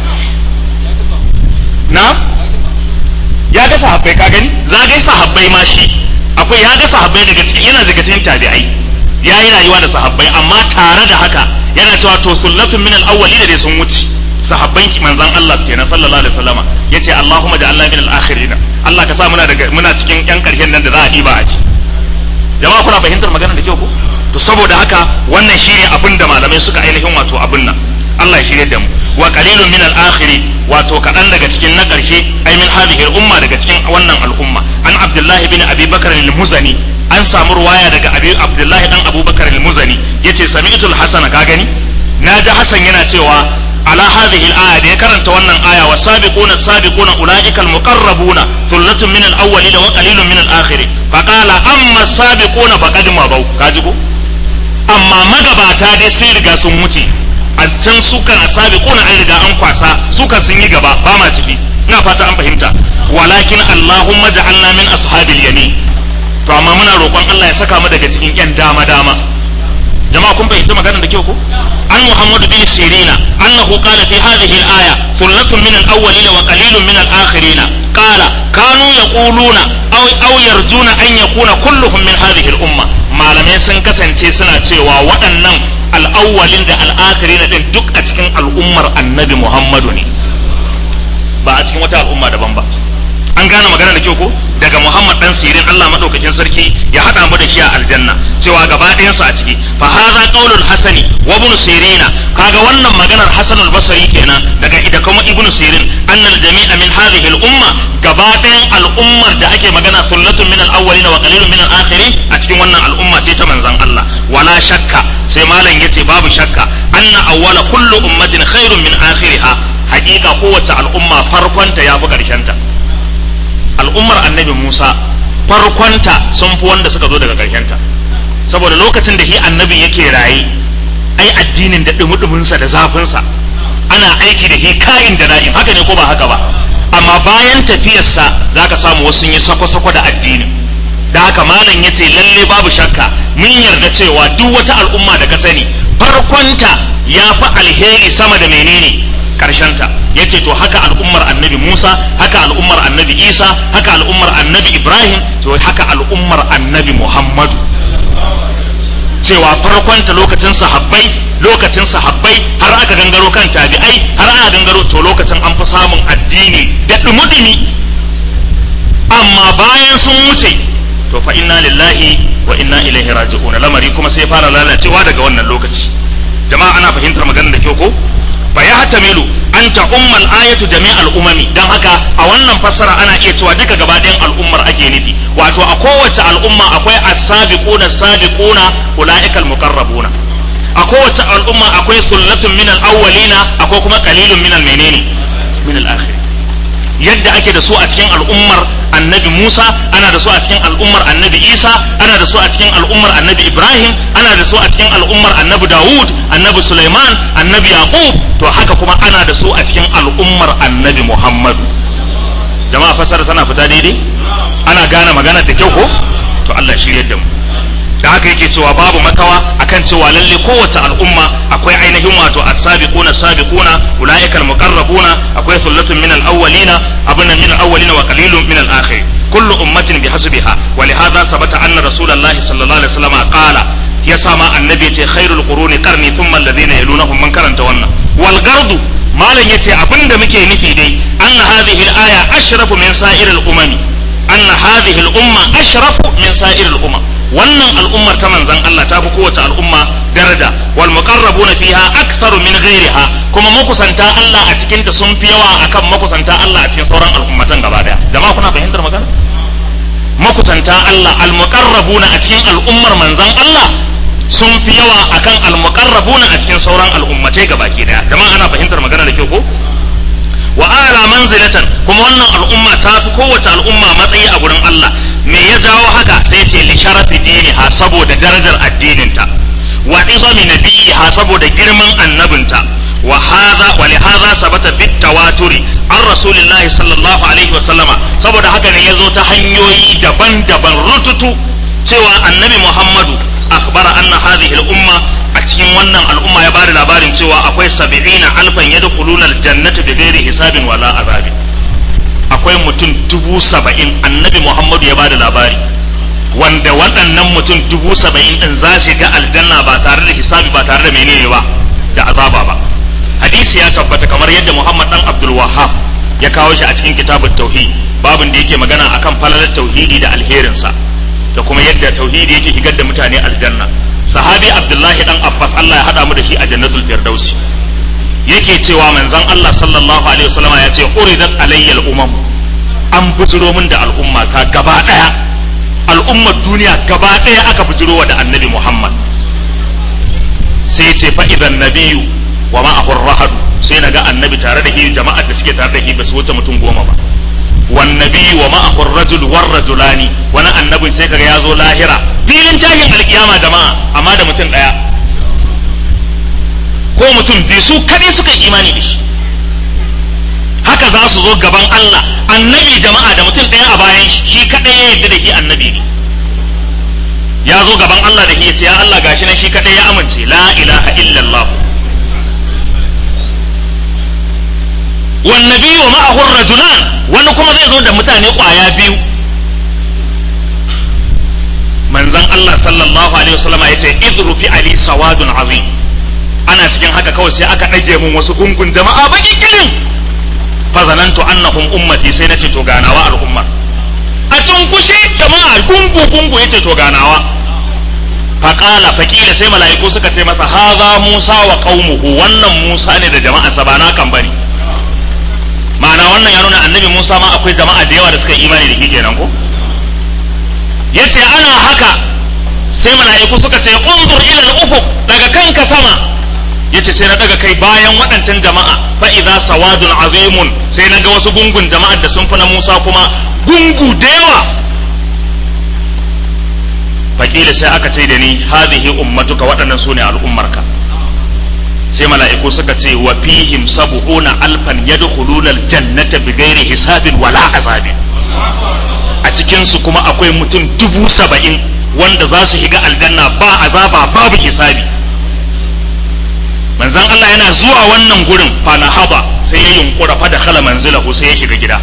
na ya ga sahabbai ka gani zagai sahabbai ma shi akwai ya ga sahabbai daga cikin yana daga cikin tabi'ai ya yi rayuwa da sahabbai amma tare da haka yana cewa to sullatun min al-awwali da sun wuce sahabban manzon Allah kenan sallallahu alaihi wasallama yace Allahumma ja'alna min al-akhirin Allah ka sa muna daga muna cikin yan karshen nan da za a diba a ci jama'a kuna fahimtar magana da kyau ko to saboda haka wannan shine abin da malamai suka ainihin wato abin nan Allah ya shirye da mu wa qalilun min al-akhiri wato kadan daga cikin na karshe ai min hadhihi al-umma daga cikin wannan al'umma an Abdullahi bin Abi Bakar al-Muzani an samu ruwaya daga Abi Abdullahi dan Abubakar al-Muzani yace sami'tu al-Hasan ka gani naji Hasan yana cewa ala hadhihi al-aya da ya karanta wannan aya wa sabiquna sabiquna ulaika al-muqarrabuna thullatun min al-awwalin wa qalilun min al-akhirin fa qala amma sabiquna faqad mabaw kaji ko amma magabata dai sun riga sun wuce a can sukan asabi kuna an riga an kwasa sukan sun yi gaba ba ma ciki ina fata an fahimta walakin allahumma ja'alna min ashabil yamin to amma muna roƙon Allah ya saka mu daga cikin yan dama dama jama'a kun fahimta magana da kyau ko an muhammadu bin sirina annahu qala fi hadhihi al-aya thullatun min al-awwalin wa qalilun min al-akhirin qala kanu yaquluna aw aw yarjuna an yakuna kulluhum min hadhihi al-umma malamai sun kasance suna cewa waɗannan al'awwalin da al'akhirin din duk a cikin al'ummar annabi muhammadu ne ba a cikin wata al'umma daban ba an gane magana da kyau ko daga Muhammad dan Sirin Allah madaukakin sarki ya hada mu da shi a aljanna cewa gaba ɗayan su a ciki fa hadha qaulul hasani wa ibn sirina kaga wannan maganar Hasan al-Basri kenan daga ida kuma ibn Sirin annal jami'a min hadhihi al-umma gaba ɗayan al'ummar da ake magana thullatun min al-awwalin wa qalilun min al-akhirin a cikin wannan al'umma ce ta manzon Allah wala shakka sai malam yace babu shakka anna awwala kullu ummatin khairun min akhiriha hakika kowace al'umma farkonta ya fi ƙarshenta al'ummar annabi Musa farkonta sun fi wanda suka zo daga ƙarshenta saboda lokacin da shi annabin yake raye ai addinin da dumudumunsa da zafinsa ana aiki da shi kayin da na'in haka ne ko ba haka ba amma bayan tafiyarsa za ka samu wasu yi sako-sako da addinin da haka malam ya ce lalle babu shakka mun yarda cewa duk wata al'umma da ka sani farkonta ya fi alheri sama da menene karshenta ya ce to haka al'ummar annabi musa haka al'ummar annabi isa haka al'ummar annabi ibrahim to haka al'ummar annabi muhammadu cewa farkonta lokacin sahabbai lokacin sahabbai har aka gangaro kan tabi'ai har aka gangaro to lokacin an fi samun addini da dumudumi amma bayan sun wuce to fa inna lillahi wa inna ilaihi raji'un lamari kuma sai fara lalacewa daga wannan lokaci jama'a ana fahimtar maganar da kyau ko fa ya hatamilu an ta ummal ayatu jami'al umami dan haka a wannan fassara ana iya cewa duka gaba ɗayan al'ummar ake nufi wato a kowace al'umma akwai as-sabiquna sabiquna ulaikal muqarrabuna a kowace al'umma akwai sullatun minal awwalina akwai kuma qalilun minal menene minal akhir yadda ake da su a cikin al'ummar annabi Musa ana da su a cikin al'ummar annabi Isa ana da su a cikin al'ummar annabi Ibrahim ana da su a cikin al'ummar annabi Dawud annabi Sulaiman annabi Yaqub to haka kuma ana da su a cikin al'ummar annabi Muhammadu jama'a fasara tana fita daidai ana gane magana da kyau ko to Allah shirye da mu da haka yake cewa babu makawa akan cewa lalle kowace al'umma akwai ainihin wato as-sabiquna sabiquna ulaika al-muqarrabuna akwai thullatun min al-awwalina abunna min al-awwalina wa qalilun min al-akhirin kullu ummatin bihasbiha wa li hadha sabata anna rasulullahi sallallahu alaihi wasallam qala ya sama annabi yace khairul quruni qarni thumma alladhina yalunahum man karanta wannan wal gardu malam yace abinda muke nufi dai anna hadhihi al-aya ashrafu min sa'iril umami anna hadhihi al-umma ashrafu min sa'iril umam wannan al'ummar ta manzan Allah ta fi kowace al'umma daraja wal muqarrabuna fiha aktharu min ghairiha kuma makusanta Allah a cikin ta sun fi yawa akan makusanta Allah a cikin sauran al'ummatan gaba daya jama'a kuna fahimtar magana makusanta Allah al muqarrabuna a cikin al'ummar manzan Allah sun fi yawa akan al muqarrabuna a cikin sauran al'ummatai gabaki daya jama'a ana fahimtar magana da kyau ko wa ala manzilatan kuma wannan al'umma ta fi kowace al'umma matsayi a gurin Allah me ya jawo haka sai ce li sharafi diniha saboda darajar addininta wa izami nabiyiha saboda girman annabinta wa hadha wa li hadha sabata bit tawaturi an rasulillahi sallallahu alaihi wa sallama saboda haka ne yazo ta hanyoyi daban-daban rututu cewa annabi Muhammadu akhbara anna hadhihi al-umma a cikin wannan al'umma ya bada labarin cewa akwai sab'ina alfan yadkhuluna al-jannata bighairi hisabin wala azabin akwai mutum dubu saba'in annabi muhammadu ya bada labari wanda waɗannan mutum dubu saba'in ɗin za su ga aljanna ba tare da hisabi ba tare da menene ba da azaba ba hadisi ya tabbata kamar yadda muhammad dan abdul wahab ya kawo shi a cikin kitabut tauhid babin da yake magana akan falalar tauhidi da alherinsa da kuma yadda tauhidi yake higar da mutane aljanna sahabi abdullahi dan abbas Allah ya hada mu da shi a jannatul firdausi yake cewa manzon Allah sallallahu alaihi wasallama ya ce uridat alayyal umam an bujiro min da al'umma ta gaba daya al'ummar duniya gaba daya aka bujiro wa da annabi Muhammad sai ya ce fa idan nabiyyu wa ma'ahu rahadu sai naga annabi tare da shi jama'ar da suke tare da shi ba su wuce mutum goma ba wan nabiyyu wa ma'ahu rajul war rajulani wani annabin sai kaga ya zo lahira filin tashin alkiyama jama'a amma da mutum daya ko mutum biyu su kadai suka imani da shi haka za su zo gaban Allah annabi jama'a da mutum ɗaya a bayan shi shi kadai ya yarda da shi annabi ne ya zo gaban Allah da shi ya ce ya Allah gashi nan shi kadai ya amince la ilaha illallah wan nabiyyu ma'ahu rajulan wani kuma zai zo da mutane kwaya biyu manzon Allah sallallahu alaihi wasallama yace idru fi ali sawadun azim ana cikin haka kawai sai aka ɗage mun wasu gungun jama'a baki kilin fa zanantu annahum ummati sai nace to ganawa al'umma a cunkushe jama'a gungu gungu yace to ganawa fa qala fa kila sai mala'iku suka ce masa hadha musa wa qaumuhu wannan musa ne da jama'a sa ba na kan bane ma'ana wannan ya nuna annabi musa ma akwai jama'a da yawa da suka imani da shi kenan ko yace ana haka sai mala'iku suka ce unzur ila al-ufuq daga kanka sama yace sai na daga kai bayan waɗancan jama'a fa idza sawadun azimun sai na ga wasu gungun jama'ar da sun fi na Musa kuma gungu da yawa fakila sai aka ce da ni hadhihi ummatuka waɗannan su ne al'ummarka sai mala'iku suka ce wa fihim sab'una alfan yadkhuluna aljannata bighairi hisabin wala azabin a cikin su kuma akwai mutum dubu saba'in wanda za su shiga aljanna ba azaba babu hisabi manzan Allah yana zuwa wannan gurin fana haba sai ya yunkura fa da khala manzilahu sai ya shiga gida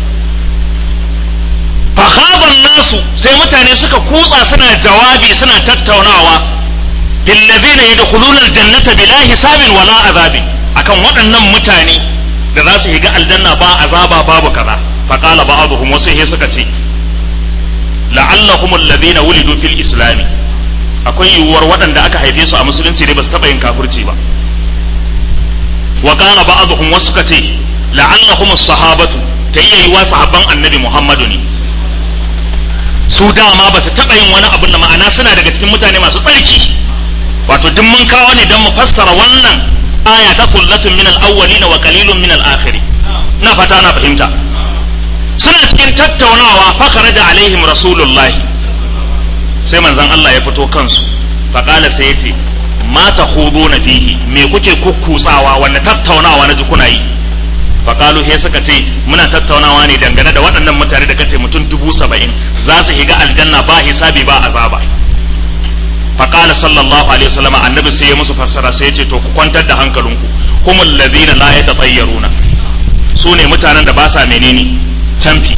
fahaban nasu sai mutane suka kutsa suna jawabi suna tattaunawa billazina yadkhuluna aljannata bila hisabin wala azabin akan waɗannan mutane da za su shiga aljanna ba azaba babu kaza faqala ba'dhum wasu sai suka ce la'allahum alladhina wulidu fil islami akwai yiwuwar waɗanda aka haife su a musulunci ne ba su taɓa yin kafirci ba wa qala ba'dhum wasu ka ce la'allahum as-sahabatu ta iya yiwa sahabban annabi Muhammadu ne su dama ba su taɓa yin wani abin da ma'ana suna daga cikin mutane masu tsarki wato duk mun kawo ne don mu fassara wannan aya ta kullatun min al-awwalina wa qalilun min al-akhirin na fata na fahimta suna cikin tattaunawa fa kharaja alaihim rasulullahi sai manzon Allah ya fito kansu faƙala sai ya ce ma ta na fihi me kuke kukkusawa wanda tattaunawa na ji kuna yi faƙalu he suka ce muna tattaunawa ne dangane da waɗannan mutane da kace mutum dubu saba'in za su higa aljanna ba hisabi ba azaba faƙala sallallahu alaihi wasallam annabi sai ya musu fassara sai ya ce to ku kwantar da hankalinku humul ladina la yatatayyaruna su ne mutanen da ba sa menene canfi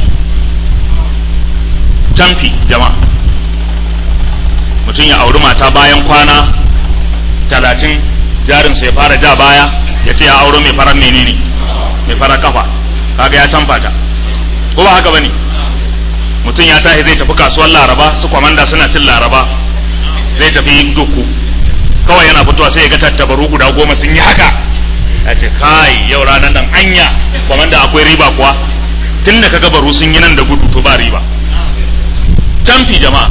canfi jama'a mutum ya auri mata bayan kwana talatin jarinsa ya fara ja baya ya ce ya auro mai farar menene mai farar kafa kaga ya canfa ta ko ba haka bane mutum ya tashi zai tafi kasuwar laraba su kwamanda suna cin laraba zai tafi duku kawai yana fitowa sai ya ga tattabaru guda goma sun yi haka ya ce kai yau ranar nan anya kwamanda akwai riba kuwa tun da kaga baru sun yi nan da gudu to ba riba canfi jama'a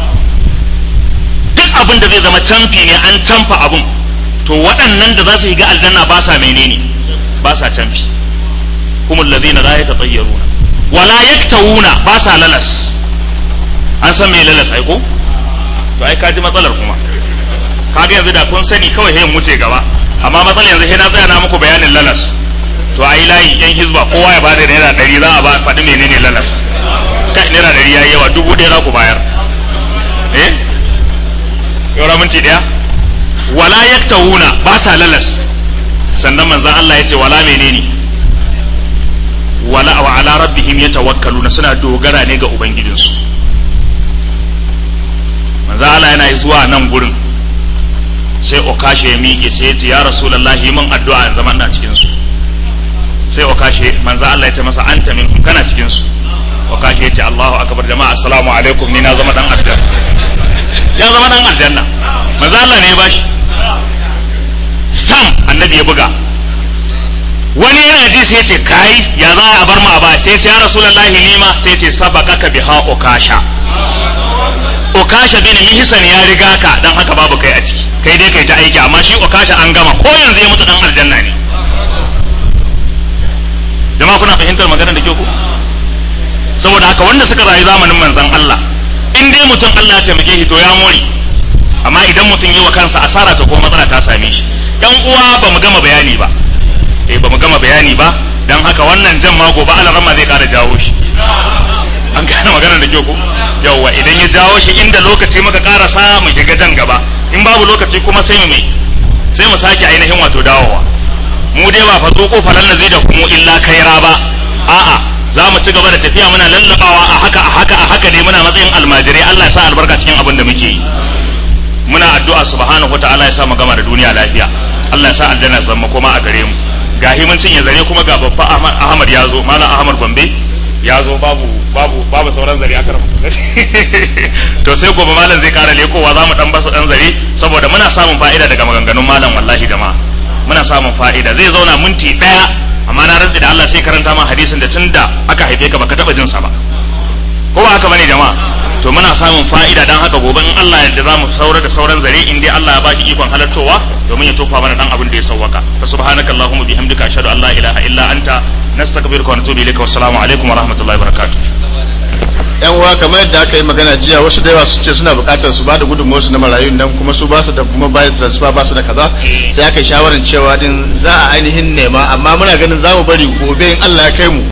duk abin da zai zama canfi ne an canfa abin to waɗannan da za su shiga aljanna ba sa menene ba sa canfi kuma allazina la yatatayyaruna wala yaktawuna ba sa lalas an san me lalas ai ko to ai kaji matsalar kuma kaga yanzu da kun sani kawai sai wuce gaba amma matsalar yanzu sai na tsaya na muku bayanin lalas to ai layi yan hizba kowa ya bada naira ɗari za a ba faɗi menene lalas kai naira ɗari yayi yawa dubu ɗaya za ku bayar eh yau minti ɗaya wala yaktawuna ba sa lalas sannan manzon Allah ya ce wala menene wala wa ala rabbihim yatawakkaluna suna dogara ne ga ubangijinsu manzon Allah yana zuwa nan gurin sai okashe ya miƙe sai ya ce ya rasulullahi min addu'a in zama ina cikin su sai okashe manzo Allah ya ce masa anta minhum kana cikin su okashe ya ce Allahu akbar jama'a assalamu alaikum ni na zama dan aljanna ya zama dan aljanna manzo Allah ne ya bashi stamp annabi ya buga wani yana ji sai ya ce kai ya za a bar mu a ba sai ya ce ya rasulullahi ni ma sai ya ce sabaqaka biha okasha okasha bin mihsan ya riga ka dan haka babu kai a ciki kai dai kai ta aiki amma shi okasha an gama ko yanzu ya mutu dan aljanna ne jama'a kuna fahimtar maganar da ke ku saboda haka wanda suka rayu zamanin manzon Allah in dai mutum Allah ya taimake shi to ya more amma idan mutum yi wa kansa asara ta ko matsala ta same shi yan uwa ba mu gama bayani ba eh ba mu gama bayani ba dan haka wannan jan ma gobe alarama zai kara jawo shi an gane maganar da ke ku yawwa idan ya jawo shi inda lokaci muka karasa mu shiga jan gaba in babu lokaci kuma sai mu mai sai mu sake ainihin wato dawowa mu dai ba fa zuko falan zai da kuma illa kaira ba a'a za mu ci gaba da tafiya muna lallabawa a haka a haka a haka ne muna matsayin almajirai Allah ya sa albarka cikin abin da muke yi muna addu'a subhanahu wataala ya sa mu gama da duniya lafiya Allah ya sa aljanna zama koma a gare mu gahi mun cinye zare kuma ga babba Ahmad ya zo malam Ahmad Gombe ya zo babu babu babu sauran zare aka to sai gobe malam zai kara lekowa za mu dan basa dan zare saboda muna samun fa'ida daga maganganun malam wallahi jama'a muna samun fa'ida zai zauna minti daya amma na rantsi da Allah sai karanta ma hadisin da tunda aka haife ka baka taba jin sa ba ko ba haka bane jama'a to muna samun fa'ida dan haka gobe in Allah yadda zamu saura da sauran zare in dai Allah ya baki ikon halartowa domin ya tofa mana dan abin da ya sawwaka fa subhanakallahumma bihamdika ashhadu an la ilaha illa anta nastaghfiruka wa natubu ilayka wassalamu alaikum wa rahmatullahi wa barakatuh yan uwa kamar yadda aka yi magana jiya wasu da yawa su ce suna bukatar su ba da gudunmuwarsu na marayun nan kuma su ba su da kuma bayan transfer ba su da kaza sai aka yi shawarar cewa din za a ainihin nema amma muna ganin za mu bari gobe in Allah ya kai mu